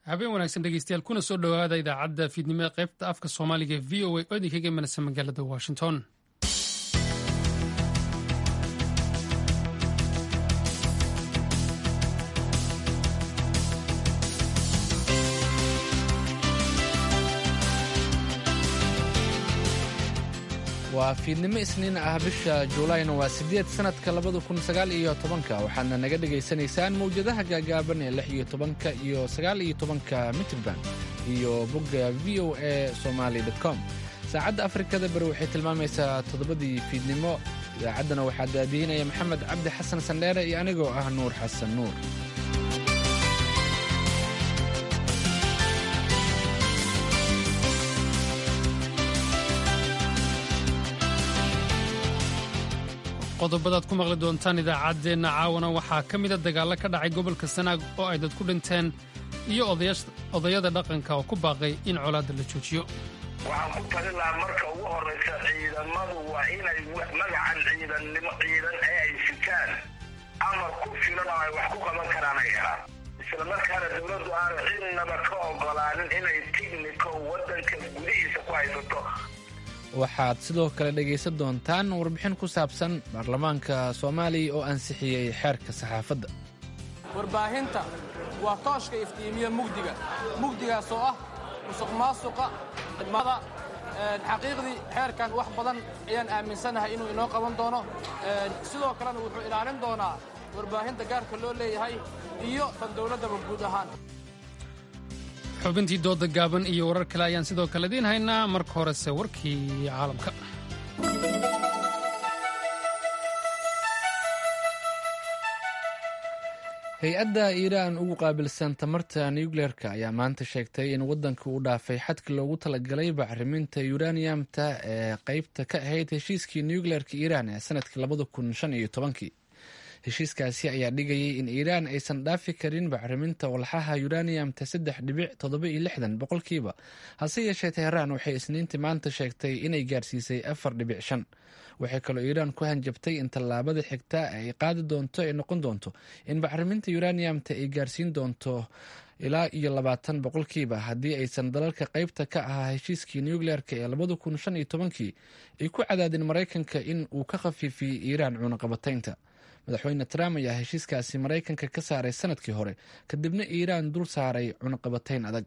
habeen wanaagsan dhegeystayaal kuna soo dhowaada idaacadda fiidnimada qaybta afka soomaaliga ee v o a oo idinkaga imanaysa magaalada washington waa fiidnimo isniin ah bisha juulayna waa siddeed sannadka labada kun sagaal iyo tobanka waxaadna naga dhegaysanaysaan mawjadaha gaagaaban ee lix iyo tobanka iyo sagaal iyo tobanka mitrband iyo bogga v o a somaali com saacadda afrikada bari waxay tilmaamaysaa toddobadii fiidnimo idaacaddana waxaa daadiinaya maxamed cabdi xasan sandheere iyo anigoo ah nuur xasan nuur qodobadaad ku maqli doontaan idaacaddeenna caawana waxaa ka mida dagaallo ka dhacay gobolka sanaag oo ay dad ku dhinteen iyo odayada dhaqanka oo ku baaqay in colaadda la joojiyo waxaan ku talin lahaa marka ugu horraysa ciidamadu waa inay magacan ciidannimo ciidan ee ay sitaan amar ku filan oo ay wax ku qaban karaan ay helaan isla markaana dowladdu aanu cidnaba ka ogolaanin inay tigniko waddanka gudihiisa ku haysato waxaad sidoo kale dhegaysan doontaan warbixin ku saabsan baarlamaanka soomaaliya oo ansixiyey xeerka saxaafadda warbaahinta waa tooshka iftiimiya mugdiga mugdigaas oo ah musuq maasuqa khidmada xaqiiqdii xeerkan wax badan ayaan aaminsanahay inuu inoo qaban doono sidoo kalena wuxuu ilaalin doonaa warbaahinta gaarka loo leeyahay iyo tan dowladdaba guud ahaan xubintii dooda gaaban iyo warar kale ayaan sidoo kale idiin haynaa marka horese warkii caalamka hay-adda iiraan ugu qaabilsan tamarta nucleerka ayaa maanta sheegtay in waddanka uu dhaafay xadka loogu talagalay bacriminta yuraniyamta ee qeybta ka ahayd heshiiskii nucleerka iiraan ee sanadkii labada kun shan iyo tobankii heshiiskaasi ayaa dhigayay in iiraan aysan dhaafi karin bacriminta walxaha yuraniyamta saddex dhibic toddoba iyo lixdan boqolkiiba hase yeeshee teheraan waxay isniintii maanta sheegtay inay gaarsiisay afar dhibic shan waxay kaloo iiraan ku hanjabtay in tallaabada xigta ay qaadi doonto ay noqon doonto in bacriminta yuraniyamta ay gaarsiin doonto ilaa iyo labaatan boqolkiiba haddii aysan dalalka qeybta ka ahaa heshiiskii nucleerka ee labada kun shan iyo tobankii ay ku cadaadin maraykanka in uu ka khafiifiyey iiraan cunaqabataynta madaxweyne trump ayaa heshiiskaasi maraykanka ka saaray sanadkii hore kadibna iiraan dul saaray cunaqabatayn adag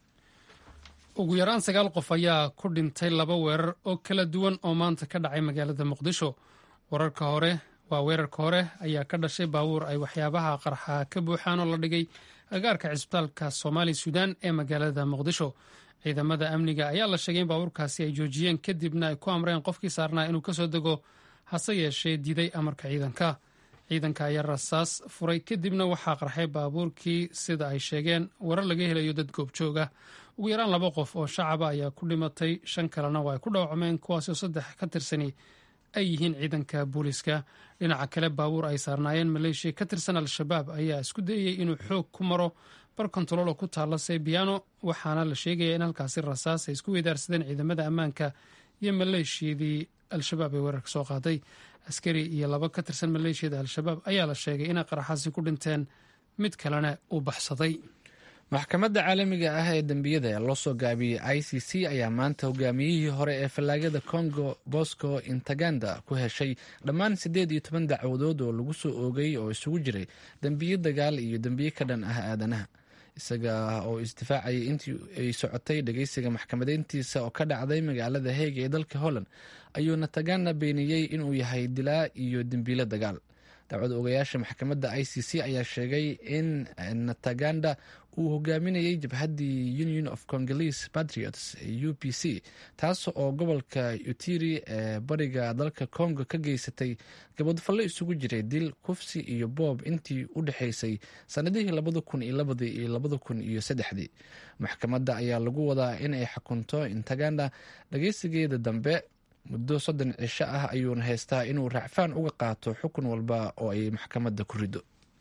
ugu yaraan sagaal qof ayaa ku dhintay laba weerar oo kala duwan oo maanta ka dhacay magaalada muqdisho wararka hore waa weerarka hore ayaa ka dhashay baabuur ay waxyaabaha qarxa ka buuxaan oo la dhigay agaarka cisbitaalka soomaali suudaan ee magaalada muqdisho ciidamada amniga ayaa la sheegay in baabuurkaasi ay joojiyeen kadibna ay ku amreen qofkii saarnaa inuu kasoo dego hase yeeshee diiday amarka ciidanka ciidanka ayaa rasaas furay kadibna waxaa qarxay baabuurkii sida ay sheegeen warar laga helayo dad goobjooga ugu yaraan laba qof oo shacaba ayaa ku dhimatay shan kalena waa ay ku dhaawacmeen kuwaasoo saddex ka tirsani ay yihiin ciidanka booliiska dhinaca kale baabuur ay saarnaayeen maleeshiya ka tirsan al-shabaab ayaa isku dayayey inuu xoog ku maro bar kontarool oo ku taalla sebiano waxaana la sheegaya in halkaasi rasaas ay isku weydaarsadeen ciidamada ammaanka iyo maleeshiyadii al-shabaab ee weerarka soo qaaday askari iyo laba ka tirsan maleeshiyada al-shabaab ayaa la sheegay inay qaraxaasi ku dhinteen mid kalena uu baxsaday maxkamadda caalamiga ah ee dembiyada ee loo soo gaabiyey i c c ayaa maanta hogaamiyihii hore ee fallaagada congo bosco intaganda ku heshay dhammaan siddeed iyo toban dacwadood oo lagu soo oogay oo isugu jiray dembiyo dagaal iyo dembiyo ka dhan ah aadanaha isaga oo isdifaacayay intii ay socotay dhegeysiga maxkamadeyntiisa oo ka dhacday magaalada heeg ee dalka holland ayuu nataganda beeniyey inuu yahay dilaa iyo dembiilo dagaal dacwad ogayaasha maxkamadda i c c ayaa sheegay in nataganda uu hogaaminayay jabhaddii union of congolese patriots u p c taas oo gobolka utiri ee bariga dalka congo ka geysatay gabadfallo isugu jiray dil kufsi iyo boob intii u dhexaysay sannadihii labada kun iyo labadii iyo labada kun iyo saddexdii maxkamadda ayaa lagu wadaa in ay xukunto intaganda dhageysigeeda dambe muddo soddon cisho ah ayuuna haystaa inuu racfaan uga qaato xukun walba oo ay maxkamadda ku rido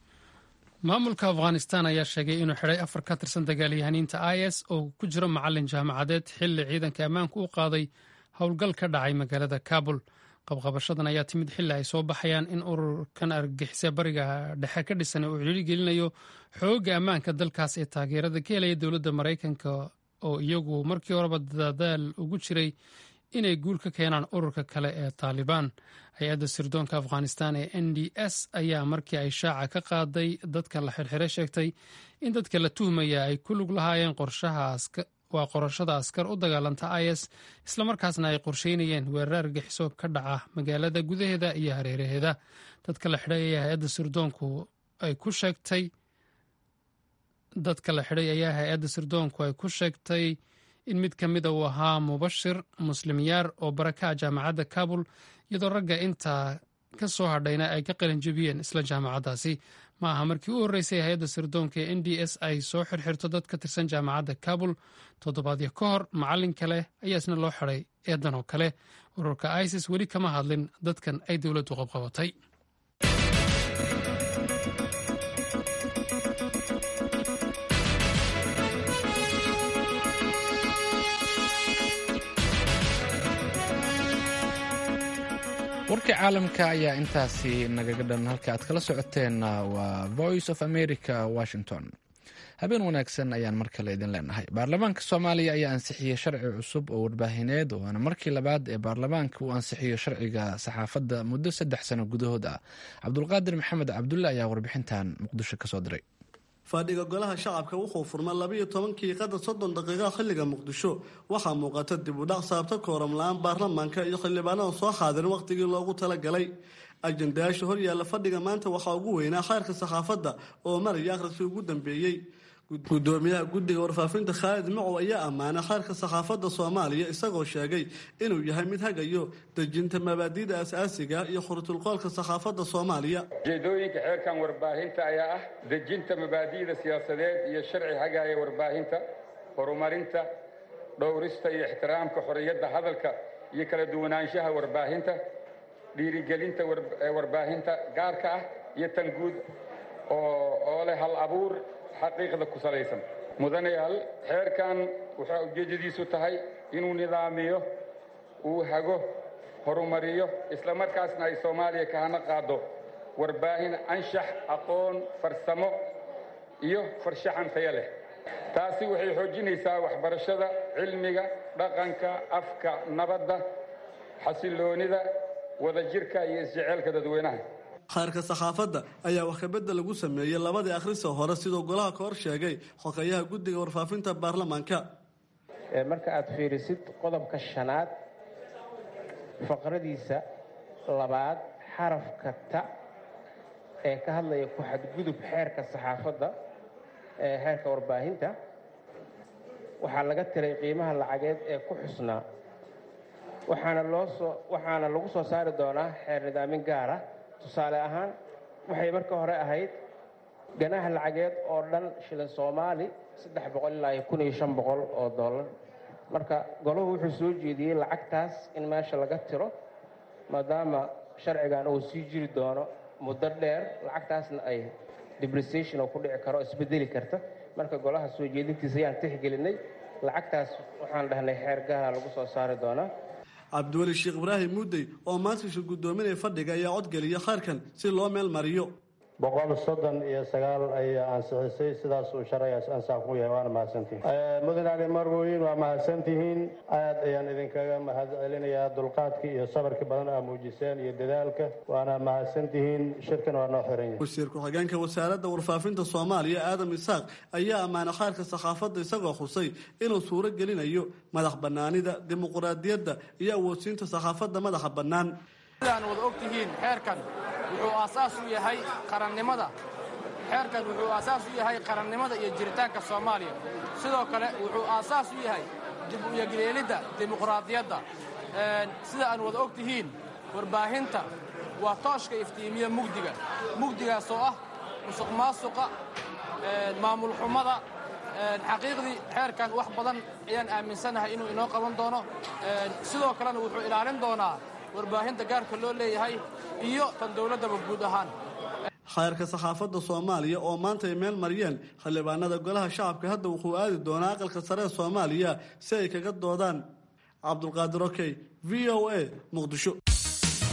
maamulka afghanistan ayaa sheegay inuu xidhay afar ka tirsan dagaalyahaniinta i s oo ku jiro macalin jaamacadeed xilli ciidanka ammaanku u qaaday howlgal ka dhacay magaalada kabul qabqabashadan ayaa timid xilli ay soo baxayaan in ururkan argagixisa bariga dhexe ka dhisan uu ciriiri gelinayo xoogga ammaanka dalkaas ee taageerada ka helaya dowladda maraykanka oo iyagu markii horeba dadaal ugu jiray inay guul ka keenaan ururka kale ee taalibaan hay-adda sirdoonka afghanistan ee n d s ayaa markii ay shaaca ka qaaday dadka la xirxire sheegtay in dadka la tuhmaya ay ku lug lahaayeen waa qorashada askar u dagaalanta is islamarkaasna ay qorsheynayeen weerar argaxiso ka dhaca magaalada gudaheeda iyo hareeraheeda dadka la xidhay ayaa hay-adda sirdoonku ay ku sheegtay dadka la xidhay ayaa hay-adda sirdoonku ay ku sheegtay in mid ka mida uu ahaa mubashir muslimyaar oo baraka jaamacadda kabul iyadoo ragga intaa ka soo hadhayna ay ka qalinjebiyeen isla jaamacaddaasi ma aha markii u horreysay hay-adda sirdoonka ee n d s ay soo xirxirto dad ka tirsan jaamacadda kabul toddobaadyo ka hor macallin kale ayaa isna loo xidhay eedan oo kale ururka isis weli kama hadlin dadkan ay dowladdu qabqabatay warkii caalamka ayaa intaasi nagaga dhan halka aad kala socoteen waa voice of america washington habeen wanaagsan ayaan mar kale idin leenahay baarlamaanka soomaaliya ayaa ansixiyey sharci cusub oo warbaahineed waana markii labaad ee baarlamaanka uu ansixiyo sharciga saxaafadda muddo saddex sano gudahood ah cabdulqaadir maxamed cabdulle ayaa warbixintan muqdisho kasoo diray fadhiga golaha shacabka wuxuu furma labiiyo tobankii qadar soddon daqiiqa xilliga muqdisho waxaa muuqata dib u dhac saabta kooram la-aan baarlamaanka iyo xildhibaanada soo xaadirin wakhtigii loogu talagalay ajandayaasha horyaalla fadhiga maanta waxaa ugu weynaa khayrka saxaafadda oo maraya akhriskii ugu dambeeyey gudoomiyaha guddiga warfaafinta khaalid macow ayaa ammaanay khayrka saxaafadda soomaaliya isagoo sheegay inuu yahay mid hagayo dejinta mabaadi'da asaasiga iyo khurtulqoolka saxaafadda soomaaliya ujeedooyinka xeerkan warbaahinta ayaa ah dejinta mabaadi'da siyaasadeed iyo sharci hagaaya warbaahinta horumarinta dhowrista iyo ixtiraamka xorriyadda hadalka iyo kala duwanaanshaha warbaahinta dhiirigelinta warbaahinta gaarka ah iyo tan guud oo leh hal abuur xaqiiqda ku salaysan mudanayaal xeerkan waxaa ujeeddadiisu tahay inuu nidaamiyo uu hago horumariyo islamarkaasna ay soomaaliya ka hana qaado warbaahin anshax aqoon farsamo iyo farshaxan taya leh taasi waxay xoojinaysaa waxbarashada cilmiga dhaqanka afka nabadda xasilloonida wadajirka iyo isjeceelka dadweynaha khayrka saxaafadda ayaa wax kabedda lagu sameeyey labadii akhrisa hore siduu golaha ka hor sheegay xogeyaha guddiga warfaafinta baarlamaanka marka aad fiirisid qodobka shanaad faqradiisa labaad xarafka ta ee ka hadlaya ku xadgudub xeerka saxaafadda ee xeerka warbaahinta waxaa laga tiray qiimaha lacageed ee ku xusnaa waxaana loosoo waxaana lagu soo saari doonaa xeer nidaamin gaara tusaale ahaan waxay marka hore ahayd ganaha lacageed oo dhan shilin soomaali saddex boqol ilaa iyo kun iyo shan boqol oo dollar marka golahu wuxuu soo jeediyey lacagtaas in meesha laga tiro maadaama sharcigan uu sii jiri doono muddo dheer lacagtaasna ay depreciation oo ku dhici karo isbedeli karta marka golaha soo jeedintiisa ayaan tixgelinay lacagtaas waxaan dhahnay xeer gaara lagu soo saari doonaa cabdiweli sheekh ibraahim muudey oo maantiisha guddoominaya fadhiga ayaa codgeliya khayrkan si loo meel mariyo boqol soddon iyo sagaal ayaa ansixisay sidaas uu sharcigaas ansax ku yahay waana mahadsantihin mudan ali marwoyin waa mahadsantihiin aad ayaan idinkaga mahad celinayaa dulqaadkii iyo sabarkii badan aa muujiseen iyo dadaalka waana mahadsantihiin shirkan waa noo xiran yahay wasiir ku-xigeenka wasaaradda warfaafinta soomaaliya aadam isaaq ayaa ammaanay khayrka saxaafadda isagoo xusay inuu suuro gelinayo madax bannaanida dimuquraadiyadda iyo awoodsiinta saxaafadda madaxa bannaan sidaan wada og tihiin xeerkan wuxuu aasaas u yahay qarannimada xeerkan wuxuu aasaas u yahay qarannimada iyo jiritaanka soomaaliya sidoo kale wuxuu aasaas u yahay dib u yegleelidda dimuqraadiyadda sida aan wada og tihiin warbaahinta waa tooshka iftiimiya mugdiga mugdigaas oo ah musuq maasuqa maamul xumada xaqiiqdii xeerkan wax badan ayaan aaminsanahay inuu inoo qaban doono sidoo kalena wuxuu ilaalin doonaa warbaahinta gaarka loo leeyahay iyo tan dowladdaba guud ahaan khayrka saxaafadda soomaaliya oo maanta ay meel mariyeen xildhibaanada golaha shacabka hadda wuxuu aadi doonaa aqalka sare ee soomaaliya si ay kaga doodaan cabdulqaadir okey v o a muqdisho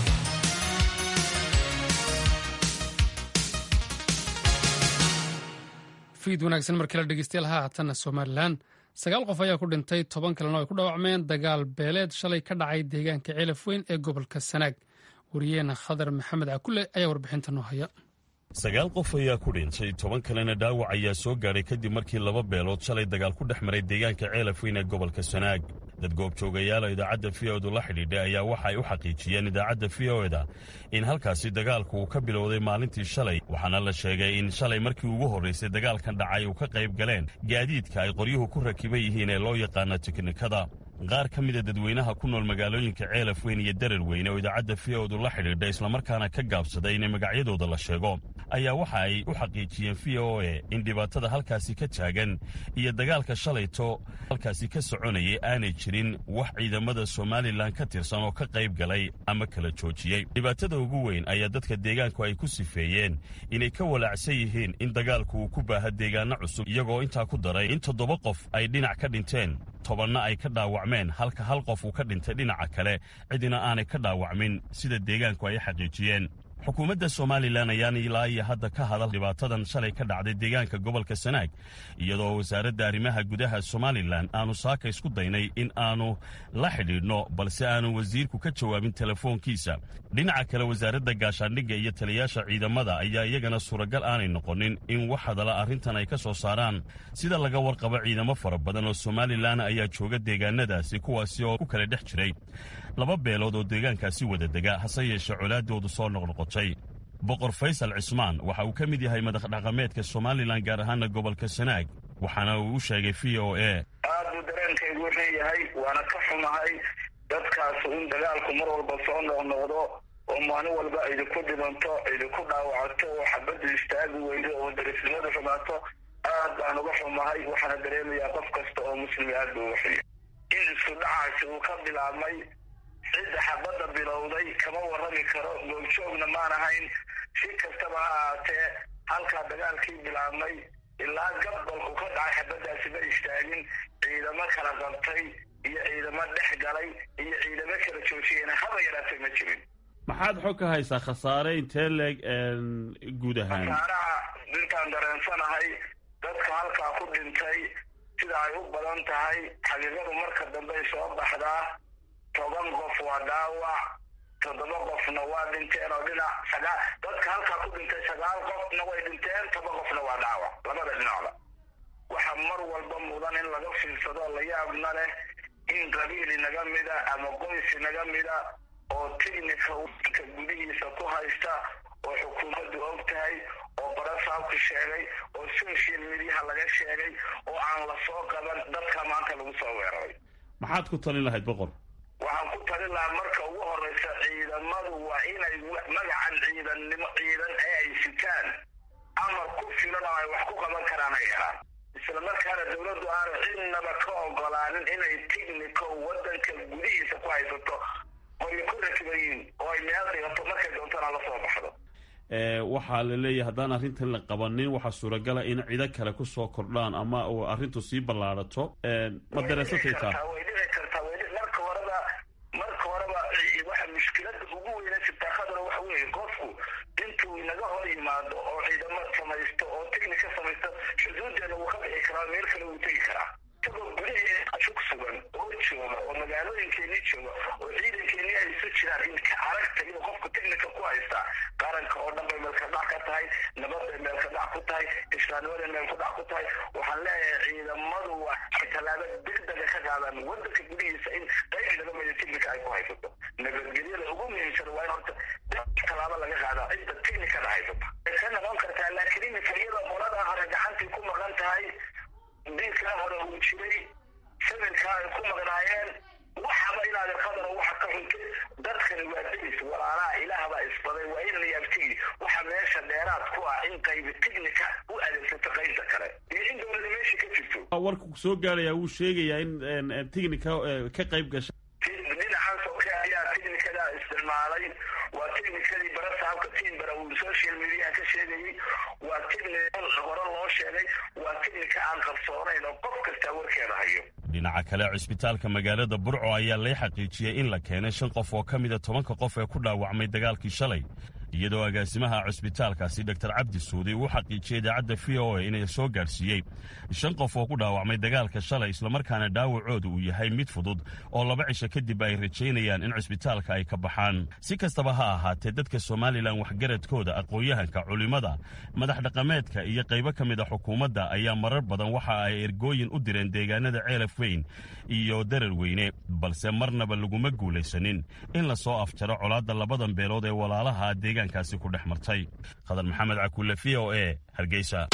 fiid wanaagsan markii la dhegeystayaal haatanna somalilan sagaal qof ayaa ku dhintay toban kalena ay ku dhaawacmeen dagaal beeleed shalay ka dhacay deegaanka ceelaf weyn ee gobolka sanaag wariyeena khadar maxamed cakule ayaa warbixinta noo haya sagaal qof ayaa ku dhintay toban kalena dhaawac ayaa soo gaadhay kadib markii laba beelood shalay dagaal ku dhex maray deegaanka ceelaf weyn ee gobolka sanaag dad goobjoogayaala idaacadda v o du la xidhiidhay ayaa waxa ay u xaqiijiyeen idaacadda v o eda in halkaasi dagaalku uu ka bilowday maalintii shalay waxaana la sheegay in shalay markii ugu horraysay dagaalkan dhacay uu ka qayb galeen gaadiidka ay qoryuhu ku rakiban yihiin ee loo yaqaana tiknikada qaar ka mida dadweynaha ku nool magaalooyinka ceelaf weyn iyo darar weyne oo idaacadda v o du la xidhiidha islamarkaana ka gaabsaday in magacyadooda la sheego ayaa waxa ay u xaqiijiyeen v o e in dhibaatada halkaasi ka taagan iyo dagaalka shalayto halkaasi ka soconayay aanay jirin wax ciidamada somalilan ka tirsan oo ka qayb galay ama kala joojiyey dhibaatada ugu weyn ayaa dadka deegaanku ay ku sifeeyeen inay ka walaacsan yihiin in dagaalku uu ku baaha deegaano cusub iyagoo intaa ku daray in toddoba qof ay dhinac ka dhinteen tobanna ay ka dhaawacmeen halka hal qof uu ka dhintay dhinaca kale cidina aanay ka dhaawacmin sida deegaanku ay xaqiijiyeen xukuumadda somalilan ayaan ilaa iyo hadda ka hadal dhibaatadan shalay ka dhacday deegaanka gobolka sanaag iyadoo wasaaradda arrimaha gudaha somalilan aanu saaka isku daynay in aanu la xidhiidhno balse aanu wasiirku ka jawaabin telefoonkiisa dhinaca kale wasaaradda gaashaandhigga iyo taliyaasha ciidamada ayaa iyagana suuragal aanay noqonin in wax hadala arrintan ay ka soo saaraan sida laga warqabo ciidamo fara badan oo somalilan ayaa jooga deegaanadaasi kuwaasi oo ku kala dhex jiray laba beelood oo deegaankaasi wada dega hase yeeshee colaadoodu soo noqnoqotay boqor faysal cismaan waxa uu ka mid yahay madax dhaqameedka somalilan gaar ahaana gobolka sanaag waxaana uu u sheegay v o e aad buu dareenkaygu leeyahay waana ka xumahay dadkaas in dagaalku mar walba soo noqnoqdo oo maalin walba idinku dhimanto idinku dhaawacato oo xabaddu istaagi weydo oo darisnimadu xumaato aad baan uga xumahay waxaana dareemayaa qof kasta oo muslimi aad buu uga xuya in isku dhacaasi uu ka bilaabmay cidda xabadda bilowday kama warrami karo goobjoogna maan ahayn si kastaba ha ahaatee halkaa dagaalkii bilaabmay ilaa gabalku ka dhacay xabaddaasi ma istaagin ciidamo kala qabtay iyo ciidamo dhex galay iyo ciidamo kala joojiyena haba yaraatay ma jirin maxaad xog ka haysaa khasaare intee leeg guud ahaan khasaaraha intaan dareensanahay dadka halkaa ku dhintay sida ay u badan tahay xaqiiqadu marka dambey soo baxdaa toban qof waa dhaawac toddoba qofna waa dhinteen oo dhinac sagaa dadka halkaa ku dhintay sagaal qofna way dhinteen toba qofna waa dhaawac labada dhinacba waxa mar walba mudan in laga fiirsado la yaabna leh in qabiil inaga mida ama qoys inaga mida oo tignika ka gudihiisa ku haysta oo xukuumaddu og tahay oo barasaabku sheegay oo social mediaha laga sheegay oo aan la soo qaban dadka maanta lagu soo weeraray maxaad ku talin lahayd boqor waxaan ku talin lahaa marka ugu horreysa ciidamadu waa inay magacan ciidannimo ciidan ee ay sitaan amar ku filan oo ay wax ku qaban karaan ay helaan isla markaana dowladdu aanu cidnaba ka ogolaanin inay tignico waddanka gudihiisa ku haysato oy ku rakiban yihiin oo ay meel dhigato markay doontana la soo baxdo waxaa la leeyahay haddaan arrintan la qabanin waxaa suuragala in cido kale kusoo kordhaan ama uu arrintu sii ballaadhato ma dareensatay taa way dhici kartaa way marka horeba marka horeba waxa mushkilada ugu weyna jirtaa khadar waxa weeye qofku intuu inaga hor yimaado oo ciidamo samaysto oo tignika samaysto xuduudeena wuu ka bixi karaa meel kale wuu tegi karaa isagoo gudaheeda shug sugan oo jooga oo magaalooyinkeenii jooga oo ciidankeenii ay isu jiraan in ka aragta inuu qofku tignika ku haystaa qaranka oo dhan bay meelka dhac ka tahay nabadbay meelka dhac ku tahay islaamnimaday meelka dhac ku tahay waxaan leeyahay ciidamadu waxay tallaabo degdega ka qaadaan waddanka gudihiisa in qayb inaga mida tignika ay ku haysato nabadgelyada ugu muhiimsan waa in horta tallaabo laga qaadaa cidda tignikada haysata way ka noqon kartaa laakiin iminka iyada qolada hore gacantii ku maqan tahay diinkaa hore uu jiray samirkaa ay ku maqnaayeen waxaba inaad qadar waxa ka xuntay dadkani waa delis walaalaha ilaahbaa isbaday waa in la yaabtigi waxa meesha dheeraad ku ah in qaybi tignika u adeegsato qaybta kale iyo in dowlada meesha ka jirto warku soo gaaraya wuu sheegayaa in tignika ka qayb gasha dhinacan soke ayaa tignikada isticmaalay waa technicadii barasaabka timbara uu social media ka sheegayay waa technical hore loo sheegay waa technica aan qarsoonayn oo qof kastaa warkeeda hayo dhinaca kale cisbitaalka magaalada burco ayaa lay xaqiijiyey in la keenay shan qof oo ka mida tobanka qof ee ku dhaawacmay dagaalkii shalay iyadoo agaasimaha cusbitaalkaasi dor cabdi suudi uu xaqiijiyey idaacadda v o a inay soo gaadhsiiyey shan qof oo ku dhaawacmay dagaalka shalay islamarkaana dhaawacooda uu yahay mid fudud oo laba cisho kadib ay rajaynayaan in cusbitaalka ay ka baxaan si kastaba ha ahaatee dadka somalilan waxgaradkooda aqoon-yahanka culimmada madax dhaqameedka iyo qaybo ka mid a xukuumadda ayaa marar badan waxa ay ergooyin u direen deegaanada ceelaf weyn iyo darar weyne balse marnaba laguma guulaysanin in la soo afjaro colaadda labadan beelood ee walaalaha deegaankaasi ku dhex martay khadar maxamed cakuule v o e hargeysa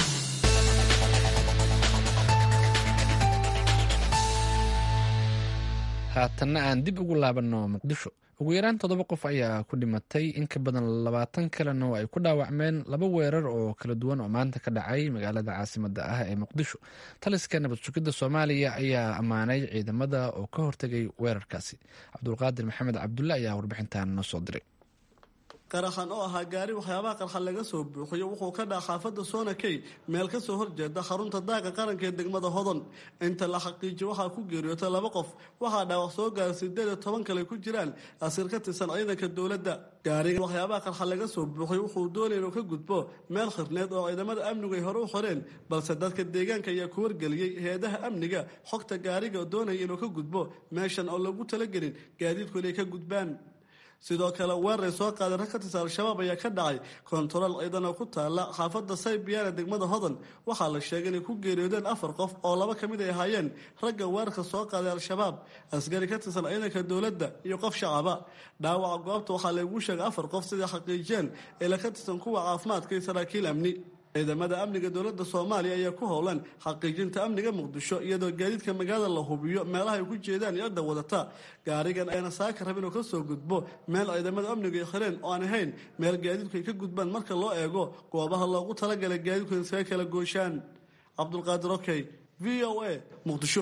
haatanna aan dib ugu laabanno muqdisho ugu yaraan toddoba qof ayaa ku dhimatay in ka badan labaatan kalena oo ay ku dhaawacmeen laba weerar oo kala duwan oo maanta ka dhacay magaalada caasimada ah ee muqdisho taliska nabad sugidda soomaaliya ayaa ammaanay ciidamada oo ka hortegay weerarkaasi cabdulqaadir maxamed cabdulle ayaa warbixintan noo soo diray qaraxan oo ahaa gaari waxyaabaha qarxa laga soo buuxiyo wuxuu ka dhaca xaafadda soonakey meel ka soo horjeeda xarunta daaqa qaranka ee degmada hodon inta la xaqiijiyo waxaa ku geeriyootay laba qof waxaa dhaawac soo gaara sideed iyo toban kale ku jiraan asiir ka tirsan ciidanka dowladda gaariga waxyaabaha qarxa laga soo buuxiyo wuxuu doonaya inuu ka gudbo meel khirneed oo ciidamada amnigu ay hore u xoreen balse dadka deegaanka ayaa ku wargeliyey hay-adaha amniga xogta gaariga doonaya inuu ka gudbo meeshan oo lagu talagelin gaadiidku inay ka gudbaan sidoo kale weeray soo qaaday rag ka tirsan al-shabaab ayaa ka dhacay kontarool ciidan oo ku taala xaafadda saybiyaana degmada hodan waxaa la sheegay inay ku geeriyoodeen afar qof oo laba ka mid ay ahaayeen ragga weerarka soo qaaday al-shabaab askari ka tirsan ciidanka dowladda iyo qof shacaba dhaawaca goobta waxaa lagu sheegay afar qof siday xaqiijiyeen ila ka tirsan kuwa caafimaadka iyo saraakiil amni ciidamada amniga dowladda soomaaliya ayaa ku howlan xaqiijinta amniga muqdisho iyadoo gaadiidka magaalada la hubiyo meelaha ay ku jeedaan iyo cidda wadata gaarigan ayna saaka rabin oo ka soo gudbo meel ciidamada amnigu ay xireen oo aan ahayn meel gaadiidku ay ka gudbaan marka loo eego goobaha loogu talagalay gaadiidku in iskaga kala gooshaan cabdulqaadir okey v o a muqdisho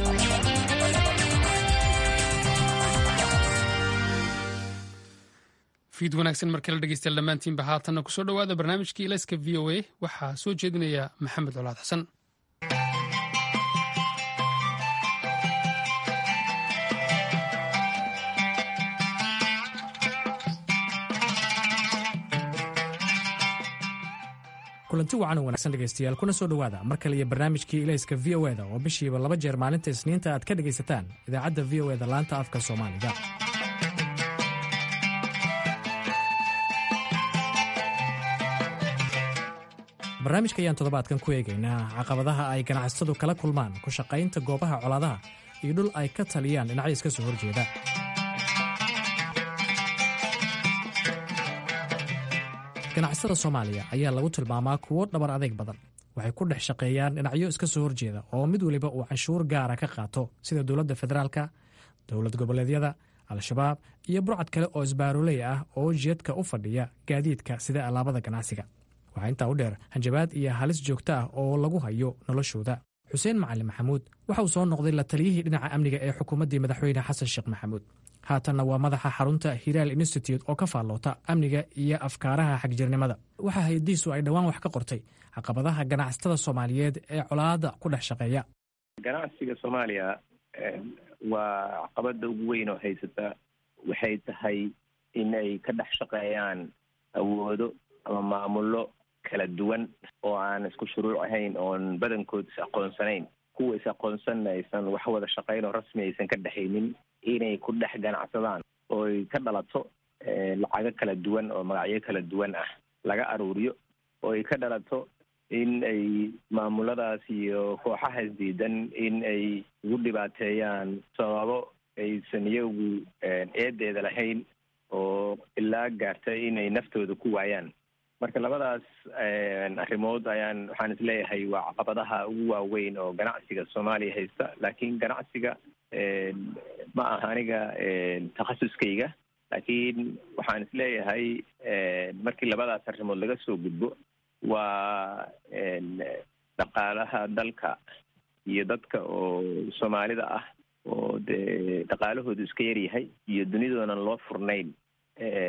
fiid wanaagsan markale dhegeystayaal dhammaantiinba haatanna kusoo dhowaada barnaamijkii ilayska v o a waxaa soo jeedinaya maxamed colaad xasan kulanti wacan oo wanaagsan dhegaystayaal kuna soo dhowaada mar kale iyo barnaamijkii ilayska v o eda oo bishiiba laba jeer maalinta isniinta aad ka dhegaysataan idaacadda v o eda laanta afka soomaaliga barnaamijka ayaan toddobaadkan ku eegaynaa caqabadaha ay ganacsatadu kala kulmaan ku shaqaynta goobaha colaadaha iyo dhul ay ka taliyaan dhinacyo iska soo horjeeda ganacsada soomaaliya ayaa lagu tilmaamaa kuwo dhabar adeyg badan waxay ku dhex shaqeeyaan dhinacyo iska soo horjeeda oo mid weliba uu canshuur gaara ka qaato sida dowladda federaalka dowlad goboleedyada al-shabaab iyo burcad kale oo isbaaroley ah oo jeedka u fadhiya gaadiidka sida alaabada ganacsiga waxaa intaa u dheer hanjabaad iyo halis joogto ah oo lagu hayo noloshooda xuseen macalin maxamuud waxa uu soo noqday la taliyihii dhinaca amniga ee xukuumaddii madaxweyne xasan sheekh maxamuud haatanna waa madaxa xarunta hiraal institute oo ka faalloota amniga iyo afkaaraha xagjirnimada waxaa hay-adiisu ay dhowaan wax ka qortay caqabadaha ganacsatada soomaaliyeed ee colaada ku dhex shaqeeya ganacsiga soomaaliya waa caqabada ugu weyn oo haysata waxay tahay in ay ka dhex shaqeeyaan awoodo ama maamulo kala duwan oo aan isku shuruuc ahayn oon badankood is aqoonsanayn kuwa is aqoonsanna aysan wax wada shaqayn oo rasmi aysan ka dhexaynin inay ku dhex ganacsadaan oo ay ka dhalato lacago kala duwan oo magacyo kala duwan ah laga aruuriyo oo ay ka dhalato in ay maamuladaas iyo kooxaha isdiidan in ay ugu dhibaateeyaan sababo aysan iyagu eedeeda lahayn oo ilaa gaarta inay naftooda ku waayaan marka labadaas arrimood ayaan waxaan isleeyahay waa caqabadaha ugu waaweyn oo ganacsiga soomaaliya haysta laakiin ganacsiga ma aha aniga takhasuskayga laakiin waxaan isleeyahay markii labadaas arrimood laga soo gudbo waa dhaqaalaha dalka iyo dadka oo soomaalida ah oo dee dhaqaalahoodu iska yaryahay iyo dunidoonan loo furnayn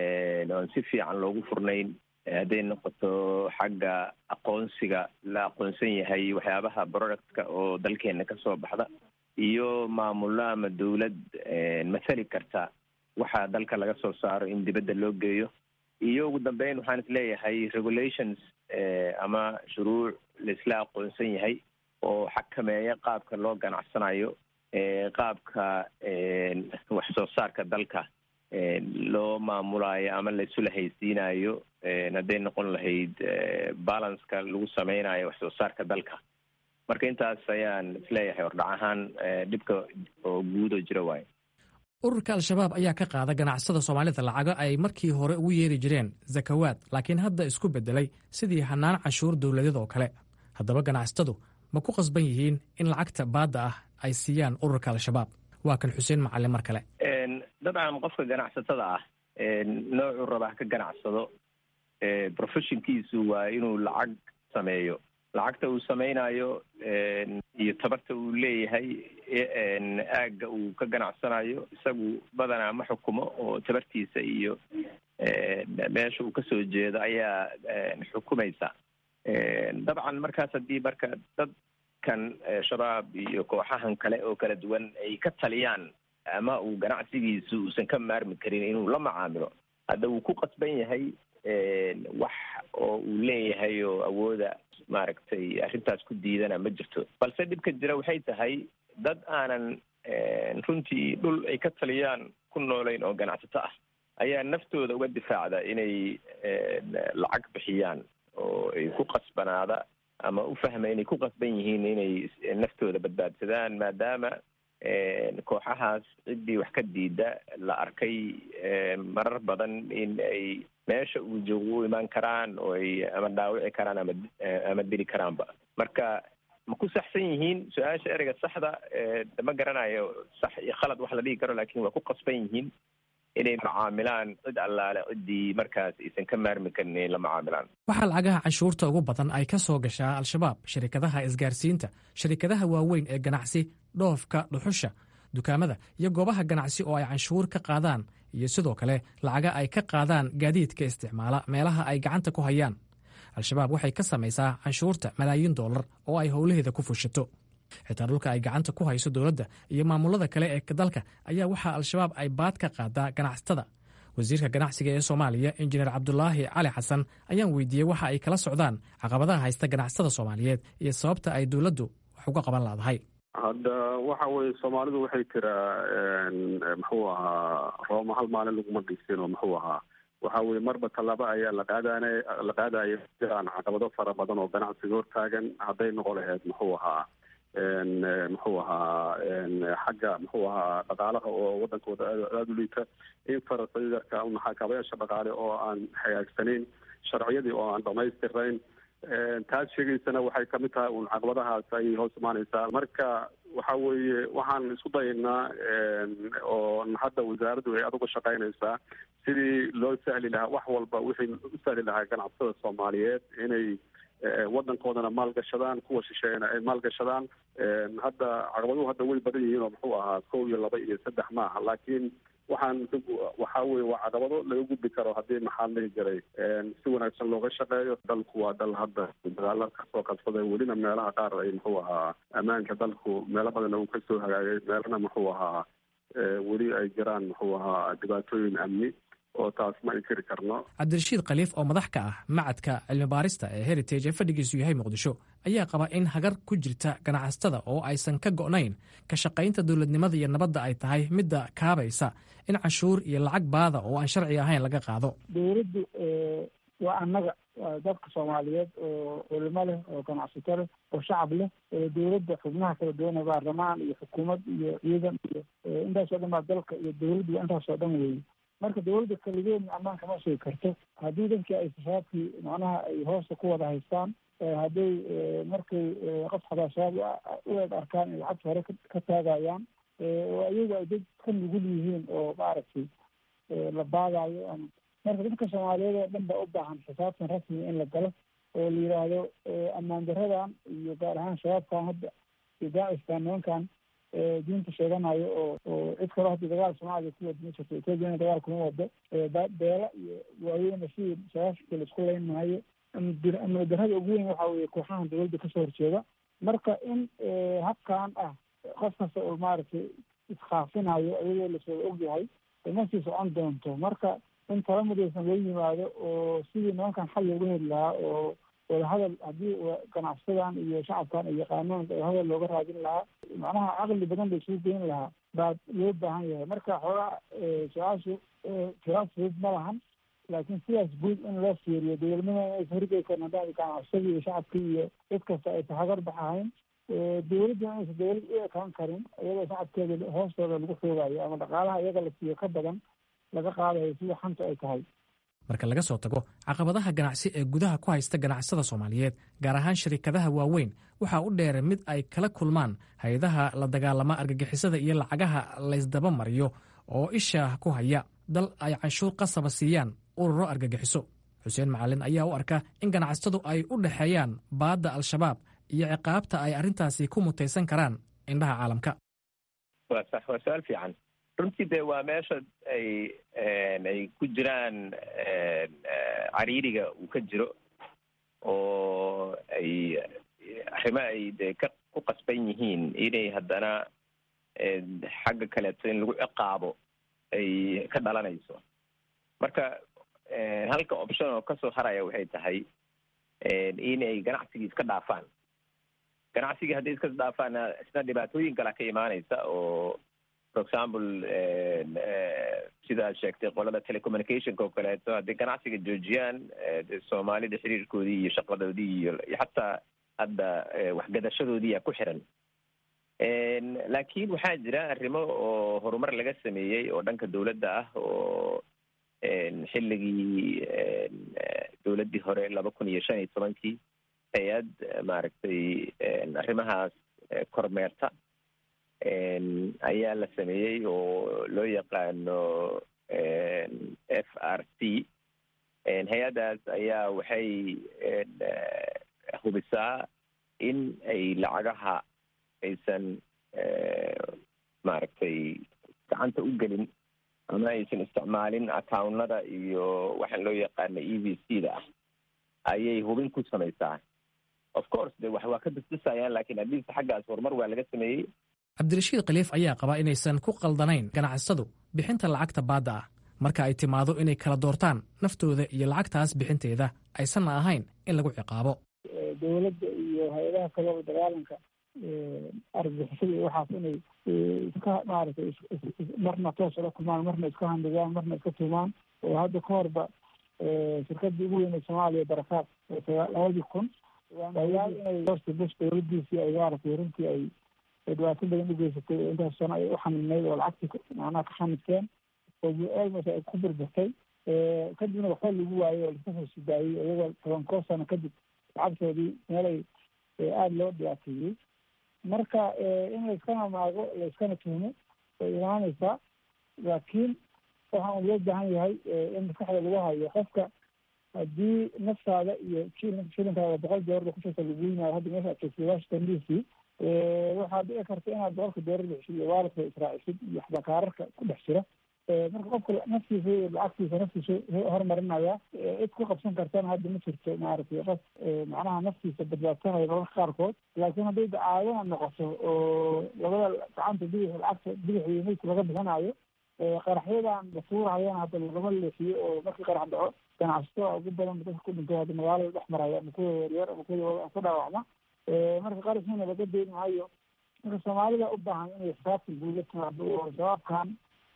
oon si fiican loogu furnayn hadday noqoto xagga aqoonsiga la aqoonsan yahay waxyaabaha productka oo dalkeena kasoo baxda iyo maamullo ama dawlad mathali karta waxa dalka laga soo saaro in dibadda loo geeyo iyo ugu dambeyn waxaan isleeyahay regulations ama shuruuc laisla aqoonsan yahay oo xakameeya qaabka loo ganacsanayo qaabka wax soo saarka dalka loo maamulayo ama laisula haysiinayo hadday noqon lahayd balanceka lagu sameynayo wax soo saarka dalka marka intaas ayaan isleeyahay hordhac ahaan dhibka oo guud oo jira waayo ururka al-shabaab ayaa ka qaada ganacsada soomaalida lacago ay markii hore ugu yeeri jireen zakawaad laakiin hadda isku beddelay sidii hanaan canshuur dowladeed oo kale haddaba ganacsatadu ma ku qasban yihiin in lacagta baadda ah ay siiyaan ururka al-shabaab waa kan xuseen macalin mar kale dabcan qofka ganacsatada ah noocuu rabaa ka ganacsado professionkiisu waa inuu lacag sameeyo lacagta uu sameynayo iyo tabarta uu leeyahay aagga uu ka ganacsanayo isagu badanaa ma xukumo oo tabartiisa iyo meesha uu kasoo jeedo ayaa xukumaysa dabcan markaas haddii marka dadkan shabaab iyo kooxahan kale oo kala duwan ay ka taliyaan ama uu ganacsigiisu uusan ka maarmi karin inuu la macaamilo hadda wuu ku qasban yahay wax oo uu leeyahay oo awooda maaragtay arrintaas ku diidana ma jirto balse dhibka jira waxay tahay dad aanan runtii dhul ay ka taliyaan ku noolayn oo ganacsato ah ayaa naftooda uga difaacda inay lacag bixiyaan oo ay ku qasbanaada ama u fahma inay ku qasban yihiin inay naftooda badbaadsadaan maadaama kooxahaas ciddii wax ka diida la arkay marar badan in ay meesha uu joogo u imaan karaan oo ay ama dhaawici karaan ama ama dili karaanba marka ma ku saxsan yihiin su-aasha ereyga saxda ma garanayo sax iyo khalad wax la dhigi karo lakin waa ku qasban yihiin inay macaamilaan cid allaale ciddii markaas aysan ka maarmi karin inay la macaamilaan waxaa lacagaha canshuurta ugu badan ay ka soo gashaa al-shabaab shirikadaha isgaarsiinta shirikadaha waaweyn ee ganacsi dhoofka dhuxusha dukaamada iyo goobaha ganacsi oo ay canshuur ka qaadaan iyo sidoo kale lacaga ay ka qaadaan gaadiidka isticmaala meelaha ay gacanta ku hayaan al-shabaab waxay ka samaysaa canshuurta malaayiin dollar oo ay howlaheeda ku fushato xitaa dhulka ay gacanta ku hayso dowladda iyo maamulada kale ee dalka ayaa waxaa al-shabaab ay baad ka qaadaa ganacsatada wasiirka ganacsiga ee soomaaliya injineer cabdulaahi cali xasan ayaan weydiiyey waxa ay kala socdaan caqabadaha haysta ganacsatada soomaaliyeed iyo sababta ay dowladdu wax uga qaban laadahay hadda waxa weye soomaalidu waxay tiraa muxuu ahaa rooma hal maalin laguma dhisin oo muxuu ahaa waxa weye marba tallaabo ayaa la qaadana la qaadaya jiraan caqabado fara badan oo ganacsiga hortaagan hadday noqon lahayd muxuu ahaa muxuu ahaa xagga muxuu ahaa dhaqaalaha oo wadankooda aada u liita infrastructureka maxaakabayaasha dhaqaale oo aan hagaagsanayn sharciyadii oo aan dhamaystirayn taas sheegaysana waxay kamid tahay un caqabadahaas ayay hoos imaaneysaa marka waxa weeye waxaan isku dayaynaa oo hadda wasaaraddu ay aduga shaqaynaysaa sidii loo sahli lahaa wax walba wixii u sahli lahaa ganacsatada soomaaliyeed inay wadankoodana maalgashadaan kuwa shisheeyana ay maalgashadaan hadda caqabaduhu hadda way badan yihiin oo muxuu ahaa kow iyo laba iyo saddex maaha laakiin waxaan waxa weye waa caqabado laga gudbi karo haddii maxaa dhihi jiray si wanaagsan looga shaqeeyo dalku waa dal hadda dagaala kasoo qabsaday welina meelaha qaar ay muxuu ahaa ammaanka dalku meelo badana uu kasoo hagaagay meelana muxuu ahaa weli ay jiraan muxuu ahaa dhibaatooyin amni oo taas ma inkiri karno cabdirashiid khaliif oo madax ka ah macadka cilmi baarista ee heritage ee fadhigiisu yahay muqdisho ayaa qaba in hagar ku jirta ganacsatada oo aysan ka go'nayn ka shaqaynta dowladnimada iyo nabadda ay tahay midda kaabaysa in canshuur iyo lacag baada oo aan sharci ahayn laga qaado dowladdu waa annaga waa dadka soomaaliyeed oo culimo leh oo ganacsato leh oo shacab leh dowladda xubnaha kala duwan ee baarlamaan iyo xukuumad iyo ciidan iyo intaasoo dhan baa dalka iyo dowladdu waa intaasoo dhan weeye marka dowladda kaligeedna ammaan kama sugi karto haddii dankii ay shabaabkii macnaha ay hoosta ku wada haystaan hadday markay qof xabaa shabaab u eeg arkaan in lacagta hore ka taagayaan oo ayagu ay dad ka nugul yihiin oo maaragtay la baadayo ama marka dadka soomaaliyeed oo dhan baa u baahan xisaabtan rasmiga in la galo oo la yidhaahdo ammaan daradan iyo gaar ahaan shabaabkan hadda iyo daaciskan nimankan diinta sheeganayo oo oo cid kalo hadii dagaal soomaaliya ku wada ma jirto ethoopiana dagaal kuma wado beela iyo waaweyna sidii sagaashanka laisku leyn maayo amni darrada ugu weyn waxa weye kooxahan dowladda kasoo horjeeda marka in habkan ah qof kasta oo maaragtay iskaafinayo iyadoo laswada ogyahay ma sii socon doonto marka in tala midaysan loo yimaado oo sidii nimankan xal looga heli lahaa oo wadahadal haddii ganacsadan iyo shacabkan ay yaqaanaan wadahadal looga raadin lahaa macnaha caqli badan la isugu geyn lahaa baa loo baahan yahay marka xoogaa su-aashu firaas fudud ma lahan laakiin sidaas guud in loo fiiriyo dowladnimada inay horgeysan haddaan ganacsadii iyo shacabkii iyo cid kasta aysan hagar bax ahayn dowladda inaysan dowlad u ekaan karin iyadoo shacabkeeda hoostooda lagu xoogayo ama dhaqaalaha iyaga la siiyo ka badan laga qaadayo sida xanta ay tahay marka laga soo tago caqabadaha ganacsi ee gudaha ku haysta ganacsada soomaaliyeed gaar ahaan shirikadaha waaweyn waxaa u dheer mid ay kala kulmaan hay-adaha la dagaalama argagixisada iyo lacagaha laysdaba mariyo oo isha ku haya dal ay canshuur qasaba siiyaan ururo argagixiso xuseen macalin ayaa u arka in ganacsatadu ay u dhexeeyaan baadda al-shabaab iyo ciqaabta ay arrintaasi ku mutaysan karaan indhaha caalamka waa sax waa su-aal fiican runtii dee waa meesha ay ay ku jiraan cariiriga uu ka jiro oo ay arrimo ay dee ka ku qasban yihiin inay haddana xagga kaleeto in lagu ciqaabo ay ka dhalanayso marka halka option oo kasoo haraya waxay tahay inay ganacsigii iska dhaafaan ganacsigii hadday iska dhaafaan isna dhibaatooyin kala ka imaanaysa oo for example sidaad sheegtay qolada telecommunicationka oo kaleeto hadday ganacsiga joojiyaan soomaalida xiriirkoodii iyo shaqadoodii iyo xataa hadda waxgadashadoodii a ku xiran laakiin waxaa jira arrimo oo horumar laga sameeyey oo dhanka dowladda ah oo xilligii dowladdii hore laba kun iyo shan iyo tobankii hay-ad maaragtay arrimahaas kormeerta ayaa la sameeyey oo loo yaqaano f r c hay-addaas ayaa waxay hubisaa in ay lacagaha aysan maaragtay gacanta u gelin ama aysan isticmaalin accounada iyo waxaan loo yaqaana e v c da ah ayay hubin ku samaysaa of course de wax waa ka bisbisayaan lakiin haddiise xaggaas horumar waa laga sameeyey cabdirashiid khaliif ayaa qabaa inaysan ku qaldanayn ganacsadu bixinta lacagta baadda ah marka ay timaado inay kala doortaan naftooda iyo lacagtaas bixinteeda aysanna ahayn in lagu ciqaabo dowladda iyo hay-adaha kaleba dagaalanka argagixisada iyo waxaas inay iska maaragtay marna toos ula kulmaan marna iska handhigaan marna iska tuumaan oo hadda ka horba shirkadii ugu weyn ee soomaaliya barakaad labadii kun ayaal inay horta bush dowladiisii ay maaragtay runtii ay dhibaato badan u geysatay oo intaas sano ay u xanibnayd oo lacagtii macnaha ka xanibteen oo almost ay ku burburtay kadibna waxba lagu waayey oo laska soo sidaayey iyagoo toban koo sano kadib lacagtoodii meelay aada loo dhibaateeyey marka in layskana maago layskana tuhmo way imaaneysaa laakiin waxaan loo baahan yahay in maskaxda lagu hayo qofka haddii naftaada iyo shilinkaada boqol doolar kushasa lagu yimaado hadda meesha ad joogtay washington d c waxaad dhici karta inaad boqolka doolar bixisid iyo waalidka israacisid iyo xabakaararka ku dhex jira marka qofka naftiisa iyo lacagtiisa naftiisa horumarinaya cid ku qabsan kartana hadda ma jirto maaragtay qof macnaha naftiisa badbaadsanaya mararka qaarkood laakiin hadday dacaadana noqoto oo labada gacanta bidix lacagta bidix iyo meydka laga bixinayo qaraxyadan basuurahayana hadda lagama leexiyo oo markii qarax dhaco ganacsatada ugu badan dadka ku dhinto hadda magaalada dhex maraya ama kuwa yaryar ama kuwa ku dhaawacma marka qarashina laga deyn maayo marka soomaalida u baahan inay xisaabta guud la timaado oo shabaabkan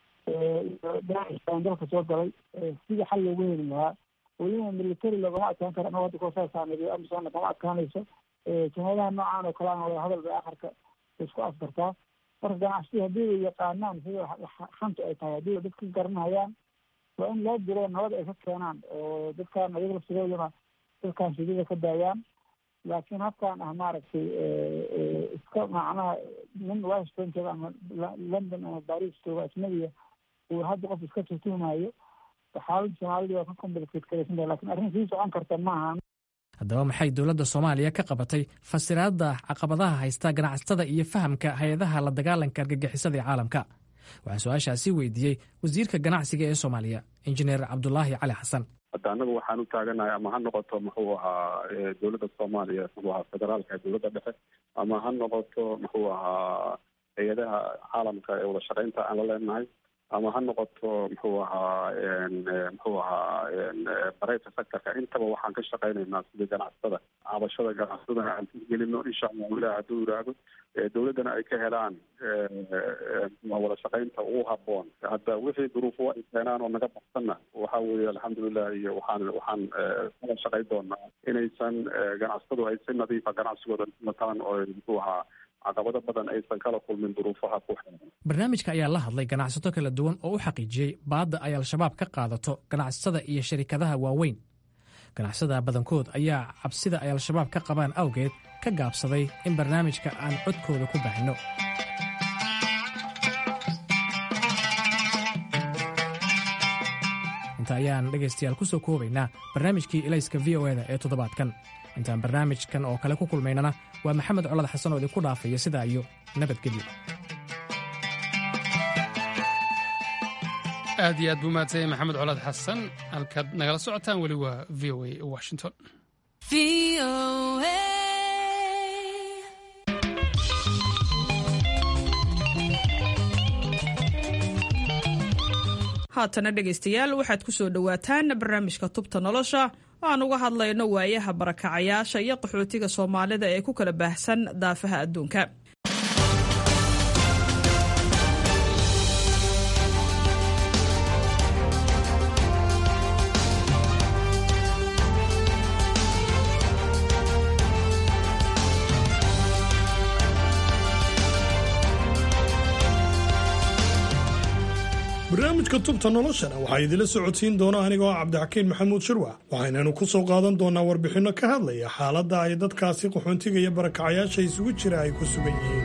daaciskan dalka soo galay sidii xal loogu heli lahaa weliba military loogama adkaan karo anagoo hadda koosaasaaneeyo amisona kama adkaanayso jumadaha noocan oo kale ana wada hadal bay akharka isku afkartaa marka ganacsatii haddii ay yaqaanaan sida xanta ay tahay haddii dadka garanayaan waa in loo diro nabad ay ka keenaan oo dadkan ayaga laftigooduna dadkan shidida ka daayaan laakiin habkan ah maaragtay iska macnaha nin washington jooga ama london ama baris jooga ajnabiya uu hadda qof iska tuhtumayo xaaladda soomaalida waa ka complicated karaysan tahay lakin arrin sii socon karta maaha haddaba maxay dowladda soomaaliya ka qabatay fasiraadda caqabadaha haysta ganacsatada iyo fahamka hay-adaha la dagaalanka argagixisada ee caalamka waxaan su-aashaasi weydiiyey wasiirka ganacsiga ee soomaaliya injineer cabdulaahi cali xasan hadda anagu waxaan u taaganahay ama ha noqoto muxuu ahaa dowladda soomaaliya muxuu ahaa federaalka ee dowladda dhexe ama ha noqoto muxuu ahaa hay-adaha caalamka ee wada shaqeynta aan la leenahay ama ha noqoto muxuu ahaa muxuu ahaa barayta sectorka intaba waxaan ka shaqeynaynaa sidii ganacsatada cabashada ganacsadana aan gelino insha allahu ilah hadduu yiraahdo dowladdana ay ka helaan wada shaqeynta ugu haboon hadda wixii duruufo ay keenaan oo naga baxsanna waxa weeye alxamdulilah iyo waxaan waxaan kala shaqey doonaa inaysan ganacsatadu ay si nadiifa ganacsigooda mataan oo muxuu ahaa caqabado badan aysan kala kulmin duruufaha ku xiran barnaamijka ayaa la hadlay ganacsato kala duwan oo u xaqiijiyey baadda ay al-shabaab ka qaadato ganacsatada iyo sharikadaha waaweyn ganacsatada badankood ayaa cabsida ay al-shabaab ka qabaan awgeed ka gaabsaday in barnaamijka aan codkooda ku baahino inta ayaan dhegaystayaal ku soo koobaynaa barnaamijkii ilayska v o eda ee toddobaadkan intaan barnaamijkan oo kale ku kulmaynana waa maxamed colad xasan oo idinku dhaafaya sidaa iyo nabadgelyo aad iyo aad buu mahadsanyay maxamed colaad xasan halkaad nagala socotaan weli waa v o a washington haatana dhegaystayaal waxaad ku soo dhowaataan barnaamijka tubta nolosha aan uga hadlayno waayaha barakacayaasha iyo qaxootiga soomaalida ee ku kala baahsan daafaha adduunka barnaamijka tubta noloshana waxaa idinla socodsiin doona anigoo ah cabdixakiin maxamuud shirwac waxaynanu ku soo qaadan doonaa warbixinno ka hadlaya xaaladda ay dadkaasi qaxoontiga iyo barakacayaasha isugu jira ay ku sugan yihiin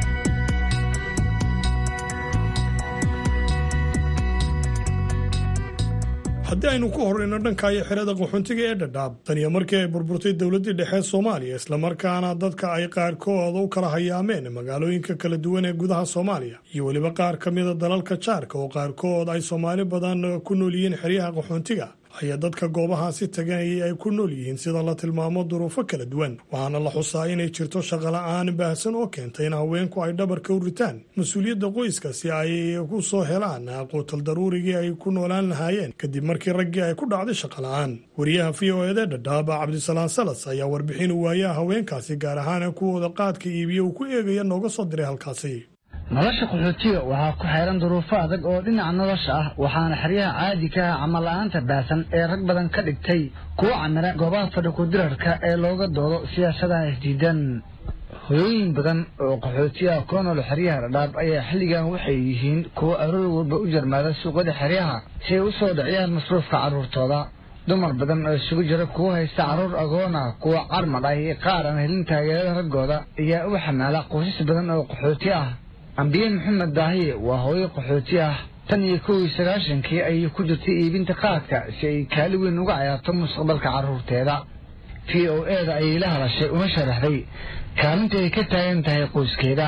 haddii aynu ku horrayno dhankaayo xerada qaxoontiga ee dhadhaab taniyo markii ay burburtay dowladdii dhexe soomaaliya islamarkaana dadka ay qaarkood u kala hayaameen magaalooyinka kala duwan ee gudaha soomaaliya iyo weliba qaar ka mida dalalka jaarka oo qaarkood ay soomaali badan ku nool yihiin xeryaha qaxoontiga ayaa dadka goobahaasi tagay ay ku nool yihiin sida la tilmaamo duruufo kala duwan waxaana la xusaa inay jirto shaqola'aan baahsan oo keenta in haweenku ay dhabarka u ritaan mas-uuliyadda qoyska si ay ku soo helaan quutal daruurigii ay ku noolaan lahaayeen kadib markii raggii ay ku dhacday shaqola'aan wariyaha v o ede dhadhaaba cabdisalaan salas ayaa warbixin waayaha haweenkaasi gaar ahaan kuwooda qaadka iibiya uu ku eegaya nooga soo diray halkaasi nolosha qaxootiga waxaa ku xeeran duruufo adag oo dhinaca nolosha ah waxaana xeryaha caadi ka ah camal-la'aanta baasan ee rag badan ka dhigtay kuwa camira goobaha fadhi ku-dirarka ee looga doodo siyaasadaha isdiidan hoyooyin badan oo qaxootiyaha ku nool xeryaha dhadhaab ayaa xilligan waxay yihiin kuwo aroor walba u jarmaada suuqyada xeryaha si ay u soo dhiciyaan masruufka carruurtooda dumar badan oo isugu jira kuwa haysta carruur agoona kuwa carmad ah iyo qaar aan helin taageerada raggooda ayaa u xamaala qoysas badan oo qaxooti ah ambiye maxamed daahiye waa hooyo qaxooti ah tan iyo kow iyo sagaashankii ayay ku jirtay iibinta qaadka si ay kaali weyn uga cayaarto mustaqbalka carruurteeda v o eda ayay la hadashay una sharaxday kaalinta ay ka taagan tahay qoyskeeda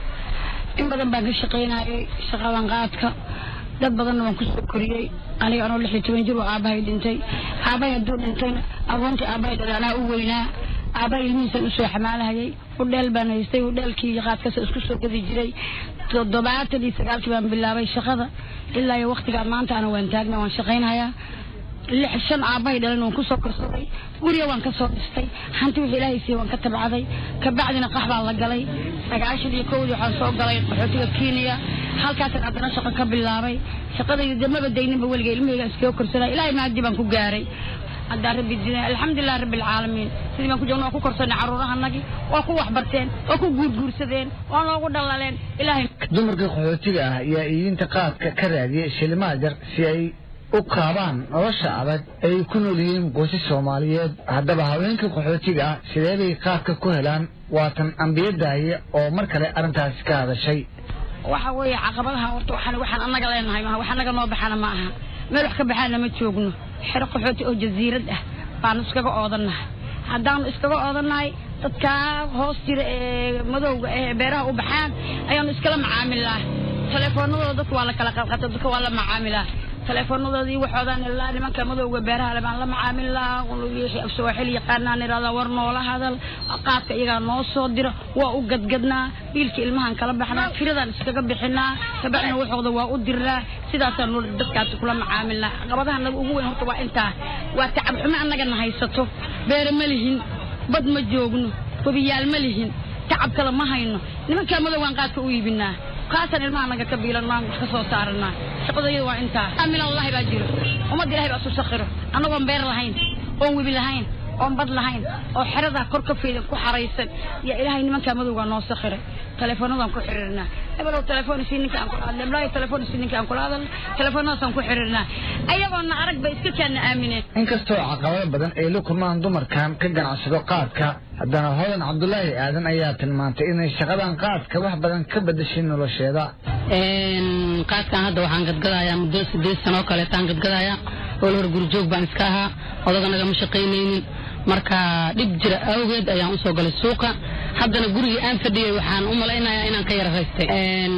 in badan baan ka shaqaynayay shaqadan qaadka dad badanna waan kusoo koriyey aniga anoo lix iyo toban jir oo aabbahay dhintay aabbahay hadduu dhintayna agoontii aabbahay dhalay anaa u weynaa aabbahay ilmihiisan usoo xamaalahayay udheel baan haystay udheelkii iyo qaadkasa isku soo gadi jiray toddobaatan iyo sagaalkii baan bilaabay shaqada ilaa iyo waktigaa maanta ana waan taagna waan shaqaynhayaa lix shan aabbahay dhalan waan kusoo korsaday guriga waan kasoo dhistay hanti wixii ilaahay siiye waan ka tabcaday kabacdina qax baan la galay sagaashan iyo kowdii waxaan soo galay qaxootiga kenya halkaasan haddana shaqo ka bilaabay shaqadayda de maba dayninba weliga ilmahayga iskaga korsanay ilaahay maadi baan ku gaaray haddaa rabbi dina alxamdulilah rabbi alcaalamiin sidii baan ku joogna waa ku korsanay carruurahanagii waa ku waxbarteen waa ku guurguursadeen waa noogu dhalaleen ilaahay dumarka qaxootiga ah ayaa iibinta qaadka ka raadiyay shilimaha jar si ay u kaabaan nolosha adag ay ku nool yihiin qoysas soomaaliyeed haddaba haweenka qaxootiga ah sidee bay qaadka ku helaan waatan ambiye daahiye oo mar kale arrintaasi ka hadashay waxa weeye caqabadaha horta waxaan waxaan annaga leenahay maaha wax annaga noo baxana ma aha meel wax ka baxaana ma joogno xero qaxooti oo jasiirad ah baanu iskaga oodannahay haddaanu iskaga odannahay dadkaa hoos jira ee madowga ee beeraha u baxaan ayaanu iskala macaamilnaa telefoonadooda dadka waa la kala qadqata dadka waa la macaamilaa teleefoonadoodii waxoodaan ilaa nimanka madowga beeraha le baan la macaamilnaa afsawaaxil yaqaanaan idhahdaa war noola hadal qaadka iyagaa noo soo dira waa u gadgadnaa biilka ilmahan kala baxnaa firadaan iskaga bixinaa kabacdina waxooda waa u dirnaa sidaasaanu dadkaasi kula macaamilnaa caqabadaha naga ugu weyn horta waa intaa waa tacab xumo annagana haysato beere ma lihin bad ma joogno webiyaal ma lihin tacab kale ma hayno nimankaa madowgaan qaadka u iibinaa kaasan ilmaha naga ka biilanaa wax ka soo saaranaa shaqadayada waa intaa amilallahi baa jiro ummadda ilahay baa isu sakhiro annagoon beer lahayn oon webi lahayn oon bad lahayn oo xeradaa kor ka faydan ku xaraysan yaa ilaahay nimankaa madowgaa noo sakhiray telefoonadaan ku xiriirnaa hebelow telefoon isii ninka aan kula hadla eblaayo telefoon isii ninka aan kula hadalna telefoonadaasaan ku xiriirnaa ayagoona arag bay iska kaana aamineen inkastoo caqabado badan ay la kulmaan dumarkan ka ganacsado qaadka haddana hodan cabdulaahi aadan ayaa tilmaantay inay shaqadan qaadka wax badan ka bedeshay nolosheeda qaadkan hadda waxaan gadgadayaa muddo sideed sano oo kaleetaan gadgadayaa oo hor gurjoog baan iska ahaa odaga nagama shaqaynaynin marka dhib jira awgeed ayaan usoo galay suuqa haddana gurigii aan fadhiyay waxaan u malaynayaa inaan ka yara raystay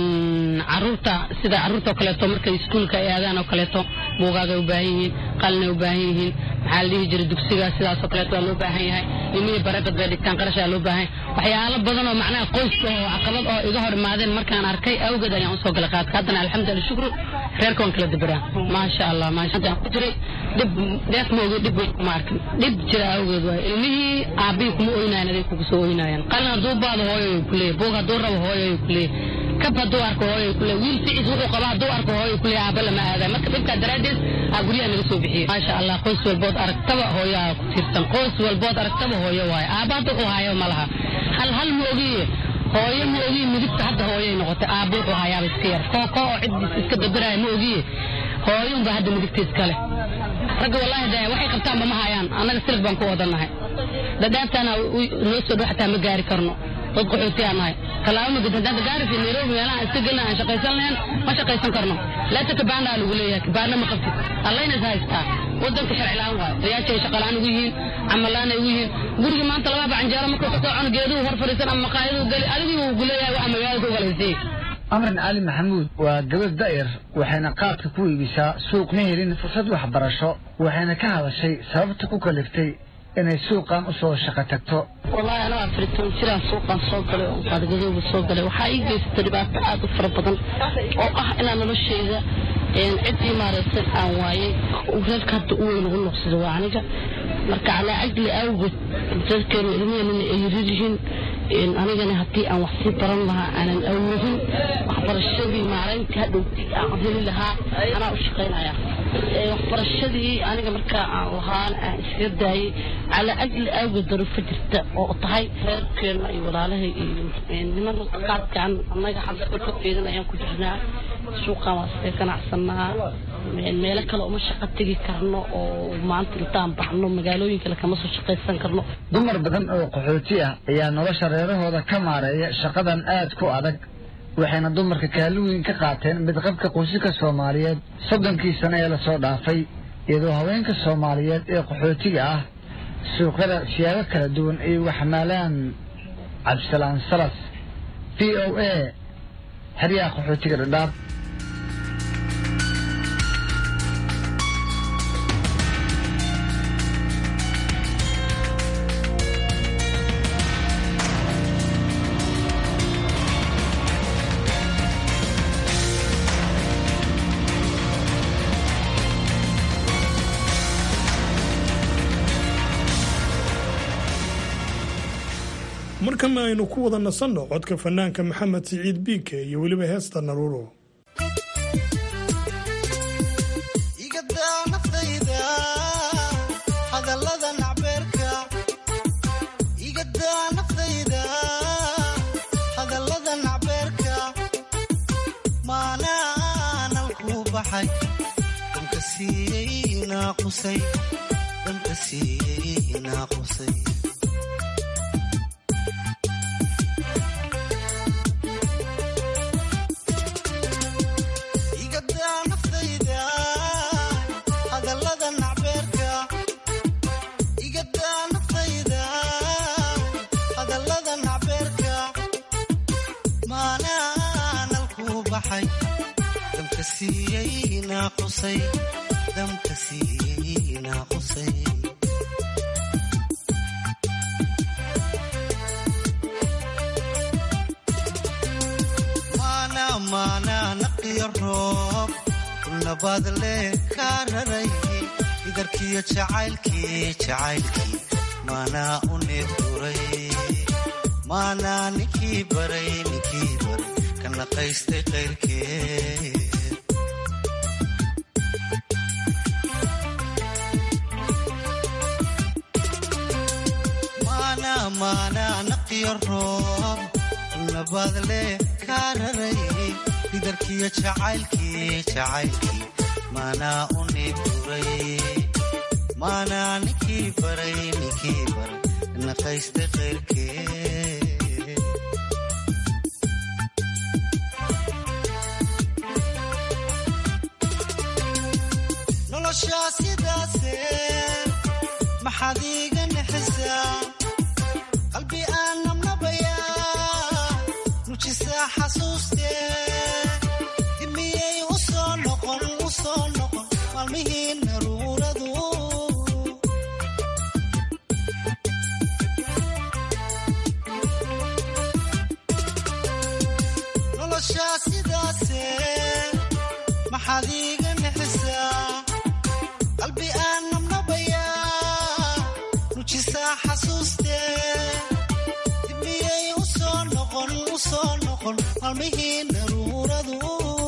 caruurta sida caruurta oo kaleeto markay iskuulka ay aadaan oo kaleeto buugaagay u baahan yihiin qalinay u baahan yihiin maxaa la dhihi jiray dugsiga sidaasoo kaleeto waa loo baahan yahay ilmihii bareebad bay dhigtaan qarashaa loo baahan waxyaalo badan oo macnaha qoyska oo caqabad oo iga hor imaadeen markaan arkay awgeed ayaan usoo galay qaadka haddana alxamdulillah shukru reerka waan kala dabaraa maasha allah maasha ku jiray dhib dheef ma ogi dhib weyn kuma arkin dhib jira awgeed waay ilmihii aabbihi kuma oynayan aday kugu soo oynaayaan qalin hadduu baado hooyo ku leeyahy buug hadduu rabo hooyo ku leeyahy kab hadduu arko hooyo ku leeyahy wiil ficiis wuxuu qaba hadduu arko hooyo ku leeyahy aabba lama aadaay marka dhibkaa daraaddeed aa guryaha naga soo bixiyey maasha allah qoys walbood aragtaba hooyaa ku tiirsan qoys walbood aragtaba hooyo waaye aabba hadda wuxuu hayo ma laha hal hal ma ogiye hooyo ma ogiye midigta hadda hooyay noqotay aabba wuxuu hayaaba iska yar kooko oo ciddiis iska dabaraaya ma ogiye hooyunba hadda midigta iskale ragga wallaahi de waxay qabtaanba ma hayaan annaga silig baan ku wadannahay dhadhaabtaana noo soo dhow xataa ma gaari karno dad qaxootiyaa nahay tallaabo ma gudin hadda gaarisa nairobi meelaha iska gelna aan shaqaysan lahayn ma shaqaysan karno laata kabaandaa lagu leeyahay kabaana ma qabtid allayna is haystaa wadanka sharci la-aan waayo dayaasha ay shaqa la-aan ugu yihiin camal la-aan ay ugu yihiin guriga maanta laba bacanjeero markuu ka soo cuno geeduhu hor fadhiisan ama maqaayaduu geli adigii uu guleeyahay waxa magaalada ku galaysay amran cali maxamuud waa gabadh da'yar waxayna qaadka ku iibisaa suuq ma helin fursad waxbarasho waxayna ka hadashay sababta ku kaliftay inay suuqan u soo shaqo tagto wallaahi anoo afritoon jiraan suuqan soo galay oo qaadgadooba soo galay waxaa ii geysatay dhibaato aad u fara badan oo ah inaan nolosheyda ciddii maaragtay aan waayay reerka hadda u weyn ugu noqsada waa aniga marka calaa ajli awgeed dadkeenu ilmaheenana ay yarir yihiin anigana haddii aan wax sii baran lahaa aanan awoodin waxbarashadii maarayntii hadhowtii aan heli lahaa anaa u shaqaynaya waxbarashadii aniga markaa aan lahaana aan iskaga daayay calaa ajli awgeed daruufo jirta oo tahay reerkeena iyo walaalahay iyo niman qaadkaan annaga xagga ka feedan ayaan ku jirnaa suuqaan waa iska ganacsanaa meelo kale uma shaqo tegi karno oo maanta intaan baxno magaalooyin kale kama soo shaqaysan karno dumar badan oo qaxooti ah ayaa nolosha reerahooda ka maareeya shaqadan aad ku adag waxayna dumarka kaalin weyn ka qaateen midqabka qoysaska soomaaliyeed soddonkii sano ee lasoo dhaafay iyadoo haweenka soomaaliyeed ee qaxootiga ah suuqyada siyaabo kala duwan ay waxmaalaan cabdisalaan salas v o a xeryaha qaxootiga dhadhaab markana aynu ku wada nasanno codka fanaanka maxamed siciid biike iyo weliba heesta naruuro hadalada nacbeerka igadaa naftayda siiyey naaqusay damka siiyey naaqusay maana maana naqiyo roob nabaad leh kaa raray idarkiyo jacaylkii jacaylkii maanaa u neefduray maanaa ninkii baray ninkii baray ka naqaystay qayrkeed maana maana naqiyo roob nabaad leh kaa raray idarkiyo jacaylkii jacaylkii maanaa u neefduray maanaa ninkii baray ninkii baray naqaystay qayrkeed noloshaa sidaase maxaad iiga naxisaa qalbi aan nabnabayaa nujisaa xasuustee dimiyey u soo noqon u soo noqon maalmihii naruuradu noloshaa sidaase maxaad iiga naxisaa qalbi aan nabnabayaa nujisaa xasuustee dimiyey u soo noqon u soo noqon maalmihii naruuradu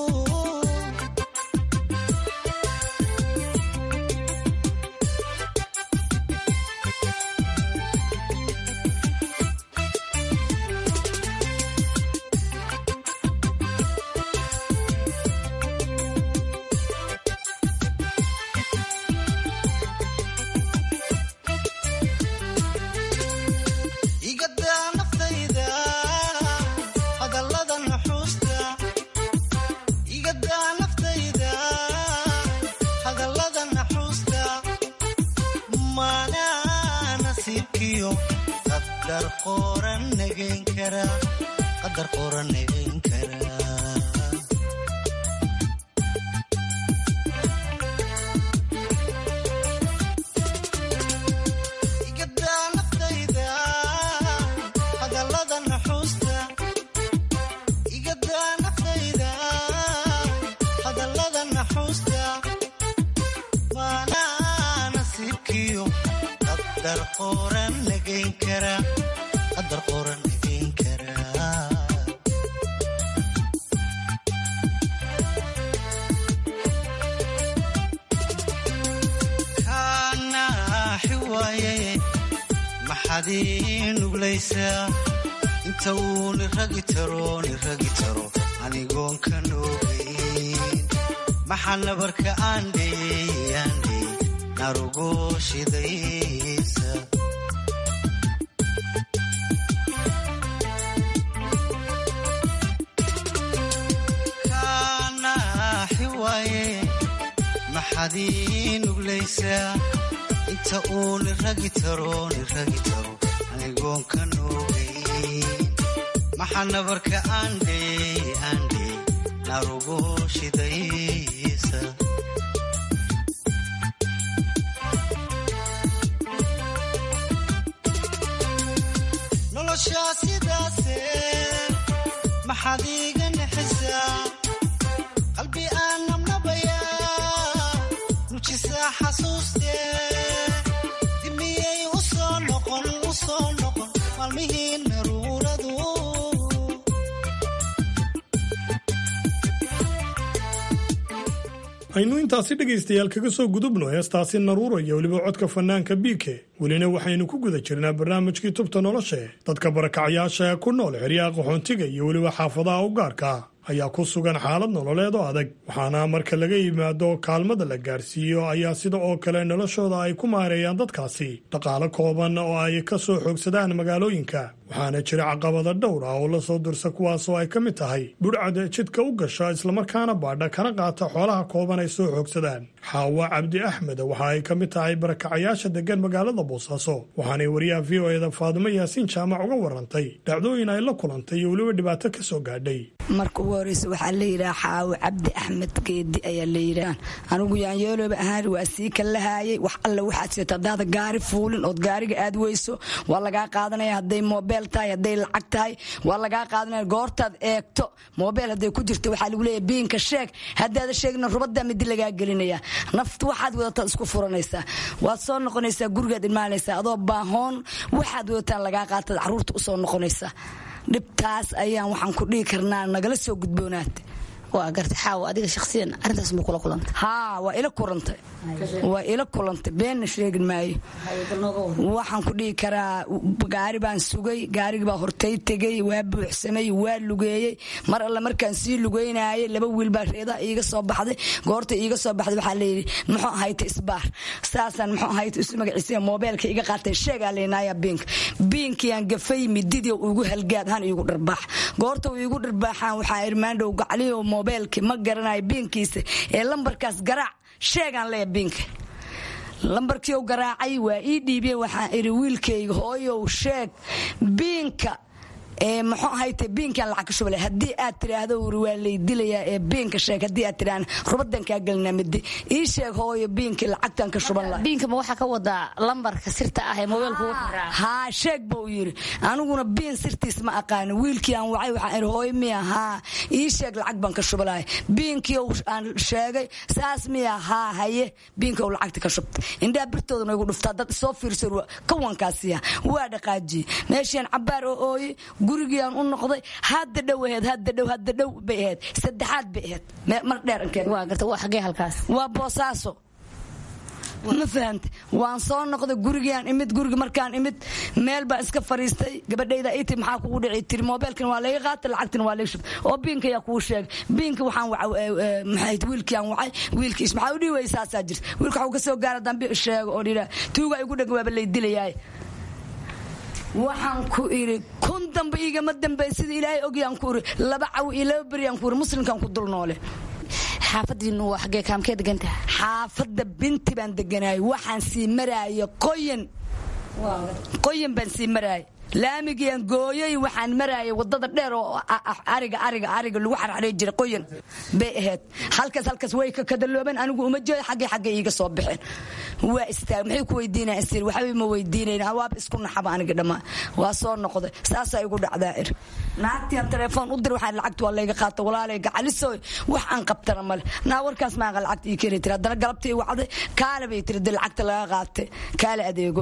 igadaa naftayda hadallada nuxuusta igadaa naftayda hadallada naxuusta maanaa nasiibkiyo qadar qoran nagayn kara qadar qoran nagayn kara igadaa naftayda hadallada naxuusta igadaa naftayda hadallada naxuusta maanaa nasiibkiyo qadar qoran nagayn kara qadar qoran nagayn kara kaanaaxi waaye maxaad ii nuglaysaa inta uu niragi taro niragi taro anigoon ka noogayn maxaa nabarka aandheey aandheey narugo shidaysa kaanaaxi waaye maxaad ii nuglaysaa inta uu niragi taro niragi taro anigoon ka noogayn maxaa nabarka aandheey aandheey narugo shidaysa noloshaa sidaase maxaad iiga naxisaa qalbi aan nabnabayaa nujisaa xasuustee dimiyey u soo noqon u soo noqon maalmihii naruuradu aynu intaasi dhegaystayaal kaga soo gudubno heestaasi naruura iyo weliba codka fanaanka biike welina waxaynu ku guda jirnaa barnaamijkii tubta noloshe dadka barakacayaasha ee ku nool xeryaha qaxoontiga iyo weliba xaafadaha u gaarka ah ayaa ku sugan xaalad nololeed oo adag waxaana marka laga yimaado kaalmada la gaarsiiyo ayaa sida oo kale noloshooda ay ku maareeyaan dadkaasi dhaqaalo kooban oo ay ka soo xoogsadaan magaalooyinka waxaana jira caqabada dhowr ah oo la soo dursa kuwaasoo ay ka mid tahay budhcada jidka u gasha islamarkaana baadha kana qaata xoolaha kooban ay soo xoogsadaan xaawa cabdi axmed waxa ay ka mid tahay barakacayaasha degan magaalada boosaaso waxaanay wariyaha v o eda faadumo yaasiin jaamac uga warantay dhacdooyin ay la kulantay iyo weliba dhibaato ka soo gaadhay marka ugu horeysa waxaa la yidhaha xaawo cabdi axmed geedi ayaa la yidhaah anigu yaanyeelooba ahaan waa sii ka lahaayay wax alle waxaad seeta haddaada gaari fuulin ood gaariga aad weyso waa lagaa qaadanaya hadday moobeel tahay hadday lacag tahay waa lagaa qaadanaya goortaad eegto moobeel hadday ku jirto waxaa lagu leeyahay biinka sheeg haddaada sheegna rubadaa midi lagaa gelinaya naftu waxaad wadataad isku furanaysaa waad soo noqonaysaa gurigaad imaanaysaa adoo baahoon waxaad wadataan lagaa qaataad caruurta usoo noqonaysaa dhibtaas ayaan waxaan ku dhihi karnaa nagala soo gudboonaata waa garta xaawo adiga shakhsiyan arrintaas ma kula kulantay haa waa ila kulantay waa ila kulantay beenna sheegin maayo waxaan ku dhihi karaa gaari baan sugay gaarigii baa hortay tegey waa buuxsamay waa lugeeyey mar alle markaan sii lugeynayay laba wiil baa reedaha iiga soo baxday goorta iiga soo baxday waxaa layidhi muxuu ahayta isbaar saasaan muxuu ahayta isu magaciisiya moobeelka iga qaatay sheegaa leenaaya biinka biinkiaan gafay mididii ugu halgaad han iigu dharbaax goorta uu iigu dharbaaxaan waxaa irmaandhow gacliyo moobeelki ma garanayo biinkiisa ee lambarkaas garaac sheegaan leeya biinka lambarkiiu garaacay waa ii dhiibiyeen waxaan idhi wiilkayga hooyow sheeg biinka ee muxuu ahayte biinkaan lacag ka shubale haddii aad tiraahdo wuri waa lay dilayaa ee biinka sheeg haddii aad tiraahdo rubadan kaa gelinaa midi ii sheeg hooyo biinkii lacagtan ka shuban laha biinka ma waxaa ka wadaa lambarka sirta ah ee moobeelka ugu xiraa haa sheeg buu yidhi aniguna biin sirtiis ma aqaano wiilkii aan wacay waxaan idhi hooyo miya haa ii sheeg lacag baan ka shubalahay biinkii aan sheegay saas miya haa haye biinka uu lacagta ka shubtay indhaha birtoodana igu dhuftaa dad soo fiirsan kawankaasiya waa dhaqaajiye meeshian cabaar oo ooye gurigiiaan u noqday hadda dhow aheed hadda dhow hadda dhow bay aheyd saddexaad bay aheyd mar dheer waa garta waa xagee halkaas waa boosaaso ma fahante waan soo noqday gurigiiaan imid gurigi markaan imid meel baan iska fariistay gabadhayda iti maxaa kugu dhici tiri moobeelkan waa layga qaatay lacagtina waa layga shubtay oo biinka yaa kuu sheegay biinka waxaan maxay wiilkii aan wacay wiilkiis maxaa u dhihi weyay saasaa jirta wiilka waxuu ka soo gaara dambe sheego oo dhidhaa tuuga igu dhagan waaba lay dilayaay waxaan ku idhi kun dambe igama dambey sida ilaahay ogyaan ku iri laba caw iyo laba beryaan ku iri muslimkan ku dul noole xaafadiinu waa xagee kaamkee degantaha xaafadda binti baan deganaayay waxaan sii maraaya qoyan qoyan baan sii maraaya laamigiian gooyay waxaan maraayay wadada dheer oo ariga ariga ariga lagu xarxaray jiray qoyan bay ahayd halkaas halkaas way ka kadaloobeen anigu uma jooy xaggay xaggay iiga soo baxeen waa istaag maxay ku weydiinayaan sir waxba ma weydiinayn waaba isku naxaba aniga dhammaan waa soo noqday saasaa igu dhacdaa ir naagtian telefoon u dir waxaan lacagta waa layga qaata walaalay gacalisoy wax aan qabtana male naa warkaas maaqa lacagta ii keeni tiri haddana galabtii wacday kaale bay tiri de lacagta laga qaatay kaale adeego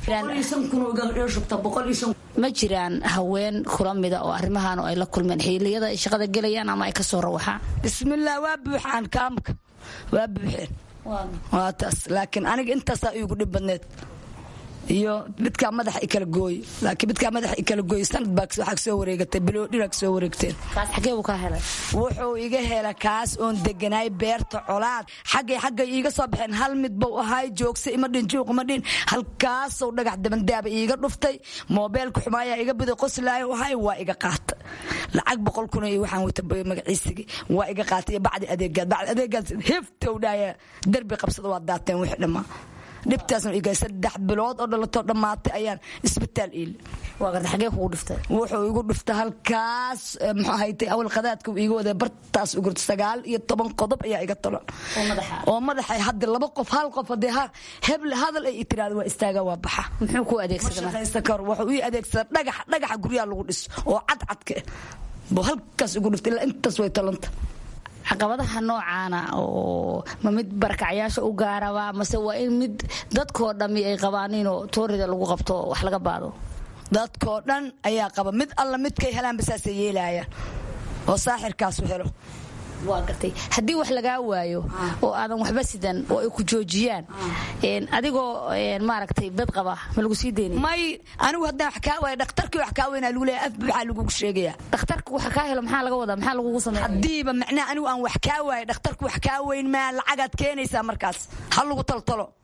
ma jiraan haween kula mida oo arrimahan ay la kulmeen xiliyada ay shaqada gelayaan ama ay kasoo rawaxaan bismillaah waa buuxaan kaamka waa buuxeen waa taas laakiin aniga intaasaa iigu dhib badneed iyo midkaa madaxa i kala gooy laakiin midkaa madaxa i kala gooy sanad baa waxaa kasoo wareegatay biloodhina kasoo wareegteen xagee buu ka helay wuxuu iga hela kaas oon deganaay beerta colaad xaggay xaggay iiga soo baxeen hal mid buu ahaay joogsa ima dhin juuq ima dhin halkaasou dhagax dabandaaba iiga dhuftay moobeelka xumaayaa iga biday qoslaayo ahay waa iga qaata lacag boqol kun iyo waxaan wata magaciisigi waa iga qaatay iyo bacdi adeegaad bacdi adeegaad hiftow dhaaya derbi qabsada waa daateen wixii dhammaa dhibtaasna iga saddex bilood oo dhalatoo dhammaatay ayaan isbitaal iil xagee kugu dhiftay wuxuu igu dhiftay halkaas muxuu ahaytay awal qadaadka iga waday bartaas ugu sagaal iyo toban qodob ayaa iga tolan oo madaxa hadda laba qof hal qof hadee heble hadal ay tiraada waa istaaga waa baxa muxuu ku adeegsadaa shaqaysta kar wuxuu ii adeegsadaa dhagax dhagaxa guryaha lagu dhiso oo cadcadka buu halkaas igu dhiftay ilaa intaas way talanta caqabadaha noocaana oo ma mid barakacyaasha u gaaraba mase waa in mid dadkoo dhammi ay qabaaniinoo toorida lagu qabto wax laga baado dadkoo dhan ayaa qaba mid alla midkay helaanba saasay yeelaayaan oo saaxirkaasu helo waa gartay haddii wax lagaa waayo oo aadan waxba sidan oo ay ku joojiyaan adigoo maaragtay bad qaba ma lagu sii deyni may anigu haddaan wax kaa waaya dhakhtarkii wax kaa weynaa lagu leeyahay af maxaa lagugu sheegayaa dhakhtarka waxa kaa helo maxaa laga wadaa maxaa lagugu sameeya haddiiba macnaha anigu aan wax kaa waaya dhakhtarku wax kaa weyn maa lacagaad keenaysaa markaas ha lagu taltalo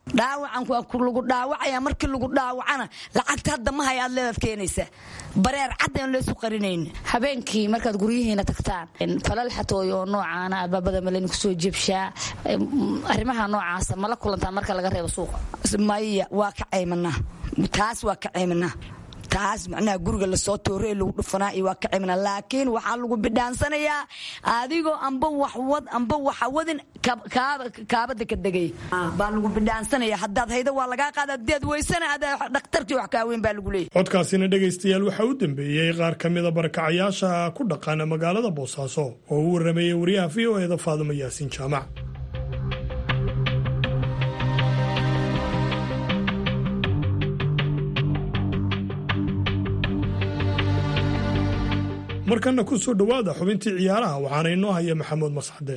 dhaawacan waa lagu dhaawacaya markii lagu dhaawacana lacagta hadda ma hayaad leedaad keenaysa bareer cadda in laysu qarinayn habeenkii markaad guryihiina tagtaan falal xatooyo oo noocaana albaabada maleni kusoo jebshaa arrimaha noocaasa mala kulantaa marka laga reebo suuqa maya waa ka caymanaa taas waa ka caymanaa taas macnaha guriga lasoo toore lagu dhufanaa iyo waa ka cimna laakiin waxaa lagu bidhaansanayaa adigoo amba waxwad amba waxawadin kaabada ka degay baa lagu bidhaansanaya haddaad haydo waa lagaa qaada deed weysana adaa dhakhtarkii wax kaaweyn baa lagu leeyahy codkaasina dhegaystayaal waxaa u dambeeyey qaar ka mida barakacayaasha ku dhaqana magaalada boosaaso oo u warrameeyey wariyaha v o eeda faadimo yaasiin jaamac markanna ku soo dhowaada xubintii ciyaaraha waxaana inoo haya maxamuud masxade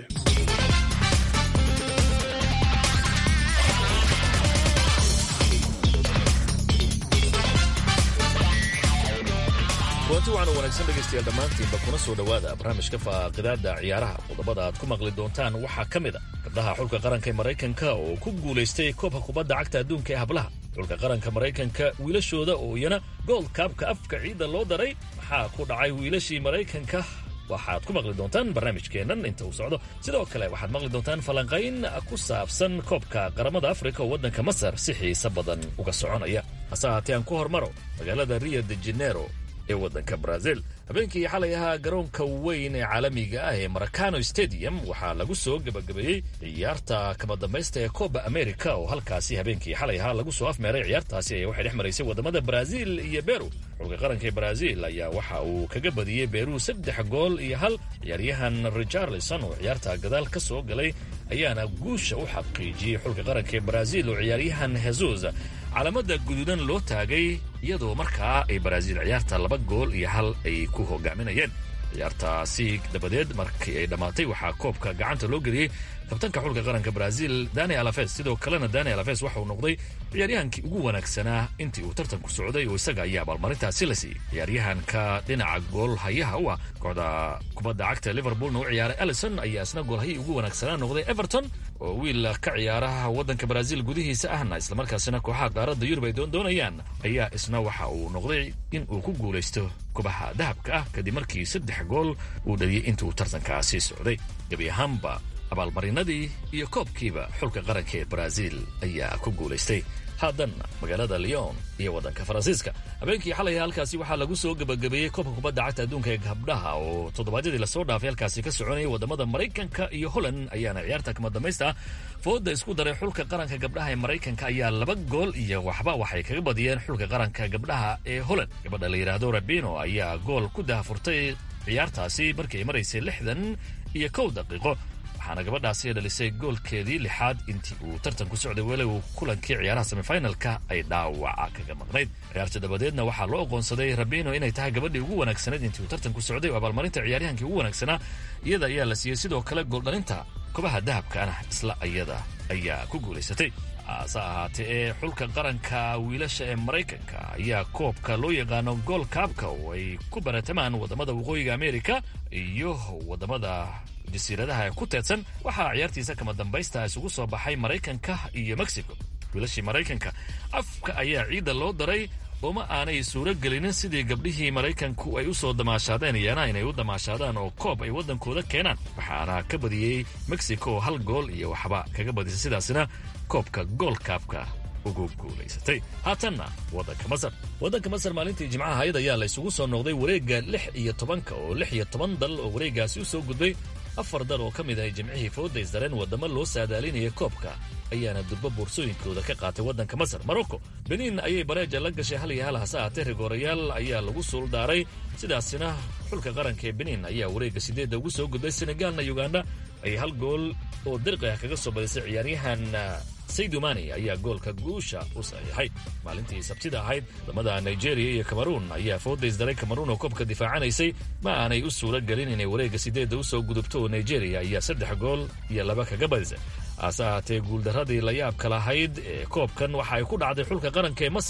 kulanti waxaanu wanaagsan dhegaystayaal dhammaantiinba kuna soo dhowaada barnaamijka faaqidaada ciyaaraha qodobada aad ku maqli doontaan waxaa ka mid a gabdhaha xulka qaranka ee maraykanka oo ku guulaystay koobka kubadda cagta adduunka ee hablaha xulka qaranka maraykanka wiilashooda oo iyana gold kaabka afka ciidda loo daray maxaa ku dhacay wiilashii maraykanka waxaad ku maqli doontaan barnaamijkeennan inta uu socdo sidoo kale waxaad maqli doontaan falanqayn ku saabsan koobka qaramada afrika oo waddanka masar si xiise badan uga soconaya hase haatee aan ku hormaro magaalada rio de janero ee waddanka brazil habeenkii xalay ahaa garoonka weyn ee caalamiga ah ee maracano stadium waxaa lagu soo gebagabeeyey ciyaarta kama dambaysta ee coba america oo halkaasi habeenkii xalay ahaa lagu soo afmeeray ciyaartaasi ayaa waxay dhex maraysay waddamada brazil iyo beru xulka qaranka ee brazil ayaa waxa uu kaga badiyey beru saddex gool iyo hal ciyaaryahan richarlison oo ciyaarta gadaal ka soo galay ayaana guusha u xaqiijiyey xulka qaranka ee brazil oo ciyaaryahan hesus calaamada guduudan loo taagay iyadoo markaa ay brazil ciyaarta laba gool iyo hal ay ku hogaaminayeen ciyaartaasi dabadeed markii ay dhammaatay waxaa koobka gacanta loo geliyey kabtanka xulka qaranka brazil dani alafes sidoo kalena dani alafes waxa uu noqday ciyaaryahankii ugu wanaagsanaa intii uu tartanku socday oo isaga ayaa abaalmarintaasi la siiyey ciyaaryahanka dhinaca gool hayaha u ah kooxda kubadda cagta liverpoolna u ciyaaray alison ayaa isna goolhayii ugu wanaagsanaa noqday everton oo wiil ka ciyaaraha waddanka brazil gudihiisa ahna islamarkaasina kooxaha qaaradda yurub ay doondoonayaan ayaa isna waxa uu noqday in uu ku guulaysto kubaha dahabka ah kadib markii saddex gool uu dhaliyey intuu tartankaasi socday gebi ahaanba abaalmarinadii iyo koobkiiba xulka qaranka ee brazil ayaa ku guulaystay haadanna magaalada leon iyo waddanka faransiiska habeenkii xalay halkaasi waxaa lagu soo gebagabeeyey koobka kubadda cagta adduunka ee gabdhaha oo toddobaadyadii lasoo dhaafay halkaasi ka soconayay waddamada maraykanka iyo holland ayaana ciyaarta kama dambaysta fooda isku daray xulka qaranka gabdhaha ee maraykanka ayaa laba gool iyo waxba waxay kaga badiyeen xulka qaranka gabdhaha ee holland gabadha la yidhaahdo rabino ayaa gool ku dahafurtay ciyaartaasi markii ay maraysay lixdan iyo kow daqiiqo waxaana gabadhaasi dhalisay goolkeedii lixaad intii uu tartanku socday weli uu kulankii ciyaaraha semifinalka ay dhaawaca kaga maqnayd ciyaarta dabadeedna waxaa loo aqoonsaday rabino inay tahay gabadhii ugu wanaagsanayd intii uu tartanku socday oo abaalmarinta ciyaaryahankii ugu wanaagsanaa iyada ayaa la siiyey sidoo kale gooldhalinta kobaha dahabkaana isla iyada ayaa ku guulaysatay hase ahaatee ee xulka qaranka wiilasha ee maraykanka ayaa koobka loo yaqaano gool kaabka oo ay ku baratamaan waddamada waqooyiga amerika iyo waddamada jasiiradaha ee ku teedsan waxaa ciyaartiisa kama dambaysta isugu soo baxay maraykanka iyo mexico wiilashii maraykanka afka ayaa ciidda loo daray ooma aanay suuro gelinin sidii gabdhihii maraykanku ay u soo damaashaadeen iyana inay u damaashaadaan oo koob ay waddankooda keenaan waxaana ka badiyey mexico oo hal gool iyo waxba kaga badisay sidaasina koobka goolkaabka ugu guulaysatay haatanna waddanka masar waddanka masar maalintii jimcaha hayad ayaa la isugu soo noqday wareegga lix iyo tobanka oo lix iyo toban dal oo wareeggaasi u soo gudbay afar dal oo ka mid ah jimcihii fooda isdareen waddamo loo saadaalinaya koobka ayaana durbo boorsooyinkooda ka qaatay waddanka masar morocco beniin ayay bareeja la gashay hal iyo hal hase ahaatee rigoorayaal ayaa lagu suuldaaray sidaasina xulka qaranka ee beniin ayaa wareegga sideedda ugu soo gudbay senegaalna uganda ay hal gool oo dirqi ah kaga soo badisay ciyaaryahan saydumani ayaa goolka guusha u saxiixay maalintii sabtida ahayd wadamada nigeria iyo cameruun ayaa fooda isdaray cameruun oo koobka difaacanaysay ma aanay u suuro gelin inay wareegga sideedda u soo gudubto oo nigeria ayaa saddex gool iyo laba kaga badisay hase ahaatee guuldarradii la yaabka lahayd ee koobkan waxa ay ku dhacday xulka qaranka ee masar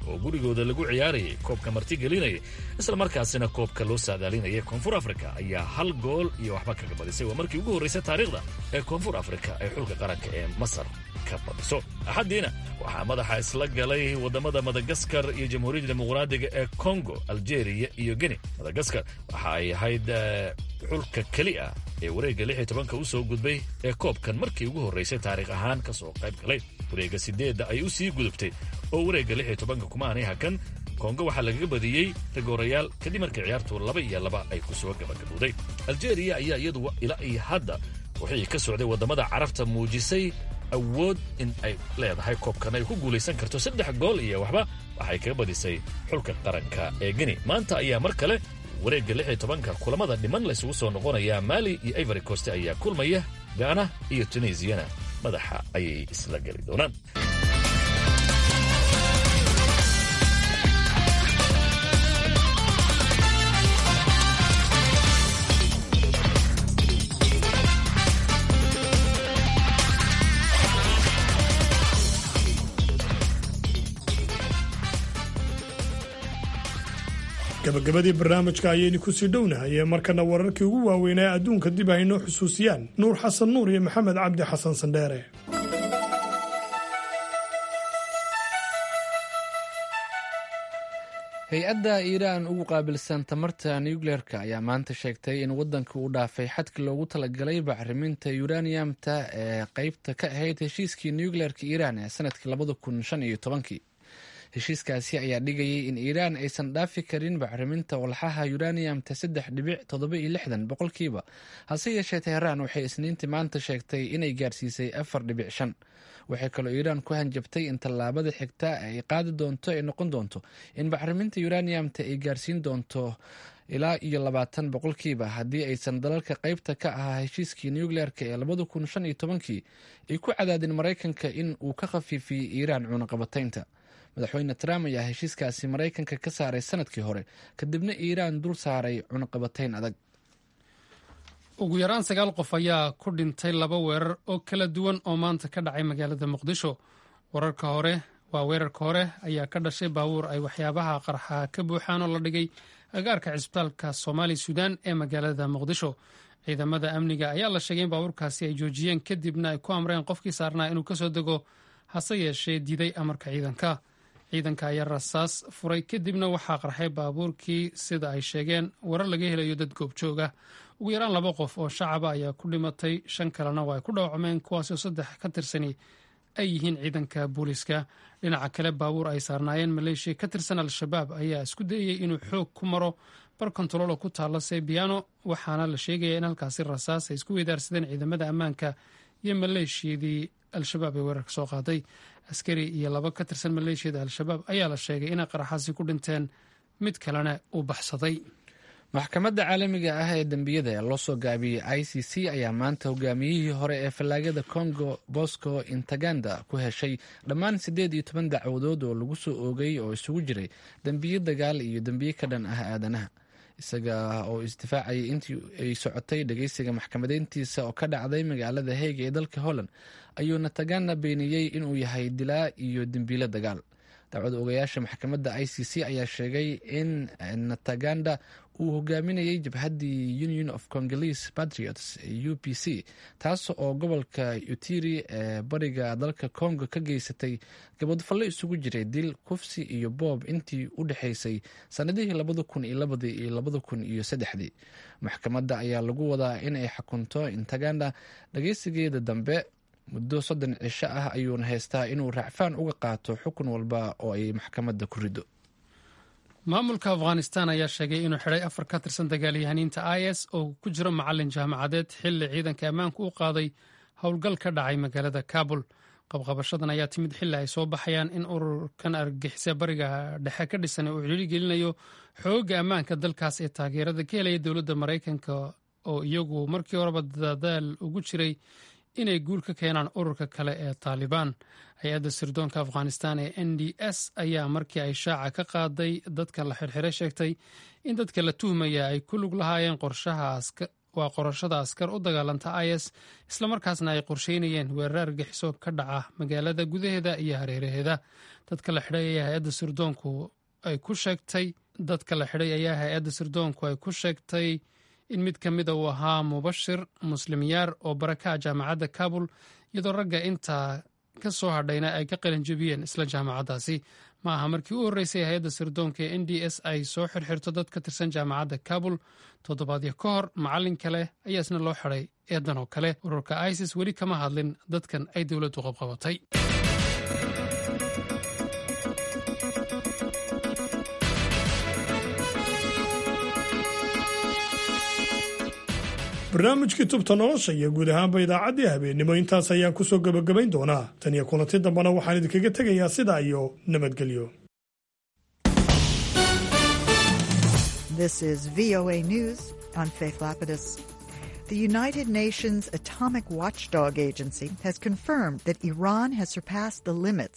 oo gurigooda lagu ciyaarayay koobka martigelinayay islamarkaasina koobka loo saadaalinayay koonfur afrika ayaa hal gool iyo waxba kaga badisay waa markii ugu horraysay taariikhda ee koonfur afrika ay xulka qaranka ee masar ka badiso axaddiina waxaa madaxa isla galay waddamada madagaskar iyo jamhuuriyadda dimuqraadiga ee kongo aljeeriya iyo geni madagaskar waxa ay ahayd xulka keli ah ee wareegga lix iyo tobanka u soo gudbay ee koobkan markii ugu horraysay taariikh ahaan ka soo qayb galay wareegga sideedda ay u sii gudubtay oo wareegga lix iyo tobanka kumaanay hakan kongo waxaa lagaga badiyey rigoorayaal kadib markii ciyaartu laba iyo laba ay ku soo gabagabowday aljeeriya ayaa iyadu ilaa iyo hadda wixii ka socday waddamada carabta muujisay awood in ay leedahay koobkan ay ku guulaysan karto saddex gool iyo waxba waxay kaga badisay xulka qaranka ee geni maanta ayaa mar kale wareegga lix iyo tobanka kulamada dhiman laysugu soo noqonayaa maali iyo ivory coast ayaa kulmaya gaana iyo tunisiyana madaxa ayay isla geli doonaan gabagabadii barnaamijka ayaynu kusii dhownahay ee markana wararkii ugu waaweynaa ee adduunka dib haynoo xusuusiyaan nuur xasan nuur iyo maxamed cabdi xasan sandheere hay-adda iiraan ugu qaabilsan tamarta nucleerka ayaa maanta sheegtay in waddanka uu dhaafay xadki loogu talagalay bacriminta yuraniyamta ee qeybta ka ahayd heshiiskii nucleerka iiraan ee sanadkii labada kun shan iyo tobankii heshiiskaasi ayaa dhigayay in iiraan aysan dhaafi karin bacriminta walxaha yuraniyamta saddex dhibic toddoba iyo lixdan boqolkiiba hase yeeshee teheraan waxay isniintii maanta sheegtay inay gaarsiisay afar dhibic shan waxay kaloo iiraan ku hanjabtay in tallaabada xigta ay qaadi doonto ay noqon doonto in bacriminta yuraniyamta ay gaarsiin doonto ilaa iyo labaatan boqolkiiba haddii aysan dalalka qeybta ka ahaa heshiiskii nucleerka ee labada kun shan iyo tobankii ay ku cadaadin maraykanka in uu ka khafiifiyey iiraan cunaqabataynta madaxweyne trump ayaa heshiiskaasi maraykanka ka saaray sanadkii hore kadibna iiraan dul saaray cunaqabatayn adag ugu yaraan sagaal qof ayaa ku dhintay laba weerar oo kala duwan oo maanta ka dhacay magaalada muqdisho wararka hore waa weerarka hore ayaa ka dhashay baabuur ay waxyaabaha qarxa ka buuxaan oo la dhigay agaarka cisbitaalka soomaali suudaan ee magaalada muqdisho ciidamada amniga ayaa la sheegay in baabuurkaasi ay joojiyeen kadibna ay ku amreen qofkii saarnaa inuu kasoo dego hase yeeshee diiday amarka ciidanka ciidanka ayaa rasaas furay kadibna waxaa qarxay baabuurkii sida ay sheegeen warar laga helayo dad goobjooga ugu yaraan laba qof oo shacaba ayaa ku dhimatay shan kalena waa ay ku dhaawacmeen kuwaasoo saddex ka tirsani ay yihiin ciidanka booliiska dhinaca kale baabuur ay saarnaayeen maleeshiya ka tirsan al-shabaab ayaa isku dayayey inuu xoog ku maro bar kontaroolo ku taalla sebiano waxaana la sheegaya in halkaasi rasaas ay isku weydaarsadeen ciidamada ammaanka iyo maleeshiyadii al-shabaab ee weerarka soo qaaday askari iyo laba ka tirsan maleeshiyada al-shabaab ayaa la sheegay inay qaraxaasi ku dhinteen mid kalena uu baxsaday maxkamadda caalamiga ah ee dembiyada ee loo soo gaabiyey i c c ayaa maanta hogaamiyihii hore ee fallaagada congo bosco intaganda ku heshay dhammaan siddeed iyo toban dacwadood oo lagu soo oogay oo isugu jiray dembiyo dagaal iyo dembiyo ka dhan ah aadanaha isaga oo isdifaacayay intii ay socotay dhageysiga maxkamadeyntiisa oo ka dhacday magaalada heega ee dalka holland ayuu natagana beeniyey inuu yahay dilaa iyo dembiilo dagaal dacwad ogayaasha maxkamadda i c c ayaa sheegay in nataganda uu hogaaminayay jabhaddii union of congolese patriots u p c taas oo gobolka utiri ee bariga dalka congo ka geysatay gabadfallo isugu jiray dil kufsi iyo boob intii u dhexaysay sanadihii labada kun iyo labadii iyo labada kun iyo saddexdii maxkamadda ayaa lagu wadaa in ay xukunto intaganda dhageysigeeda dambe muddo soddon cisho ah ayuuna haystaa inuu raacfaan uga qaato xukun walba oo ay maxkamadda ku riddo maamulka afghanistan ayaa sheegay inuu xidhay afar ka tirsan dagaalyahaniinta i s oo ku jiro macalin jaamacadeed xilli ciidanka ammaanku u qaaday howlgal ka dhacay magaalada kabul qabqabashadan ayaa timid xilli ay soo baxayaan in ururkan argagixisa bariga dhexe ka dhisan uu cili gelinayo xooga ammaanka dalkaas ee taageerada ka helaya dowladda maraykanka oo iyagu markii horeba dadaal ugu jiray inay guul ka keenaan ururka kale ee taalibaan hay-adda sirdoonka afghanistan ee n d s ayaa markii ay shaaca ka qaaday dadka la xirxiray sheegtay in dadka la tuhmaya ay ku lug lahaayeen waa qorashada askar u dagaalanta is islamarkaasna ay qorsheynayeen weerar argaxiso ka dhaca magaalada gudaheeda iyo hareeraheeda dadka la xidhay ayaa hay-adda sirdoonku ay ku sheegtay dadka la xidhay ayaa hay-adda sirdoonku ay ku sheegtay in mid ka mida uu ahaa mubashir muslim yaar oo baraka jaamacadda kabul iyadoo ragga intaa ka soo hadhayna ay ka qalinjebiyeen isla jaamacaddaasi ma aha markii u horreysay hay-adda sirdoonka ee n d s ay soo xirxirto dad ka tirsan jaamacadda kabul toddobaadyo ka hor macallin kale ayaa isna loo xidhay eedan oo kale ururka isis weli kama hadlin dadkan ay dowladdu qabqabatay barnaamijkii tubta nolosha iyo guud ahaanba idaacaddii habeennimo intaas ayaan ku soo gebagabayn doonaa tan iyo kulanti dambena waxaan idinkaga tegayaa sidaa iyo nabadgelyo This is VOA News. I'm Faith Lapidus. The United Nations Atomic Watchdog Agency has confirmed that Iran has surpassed the limits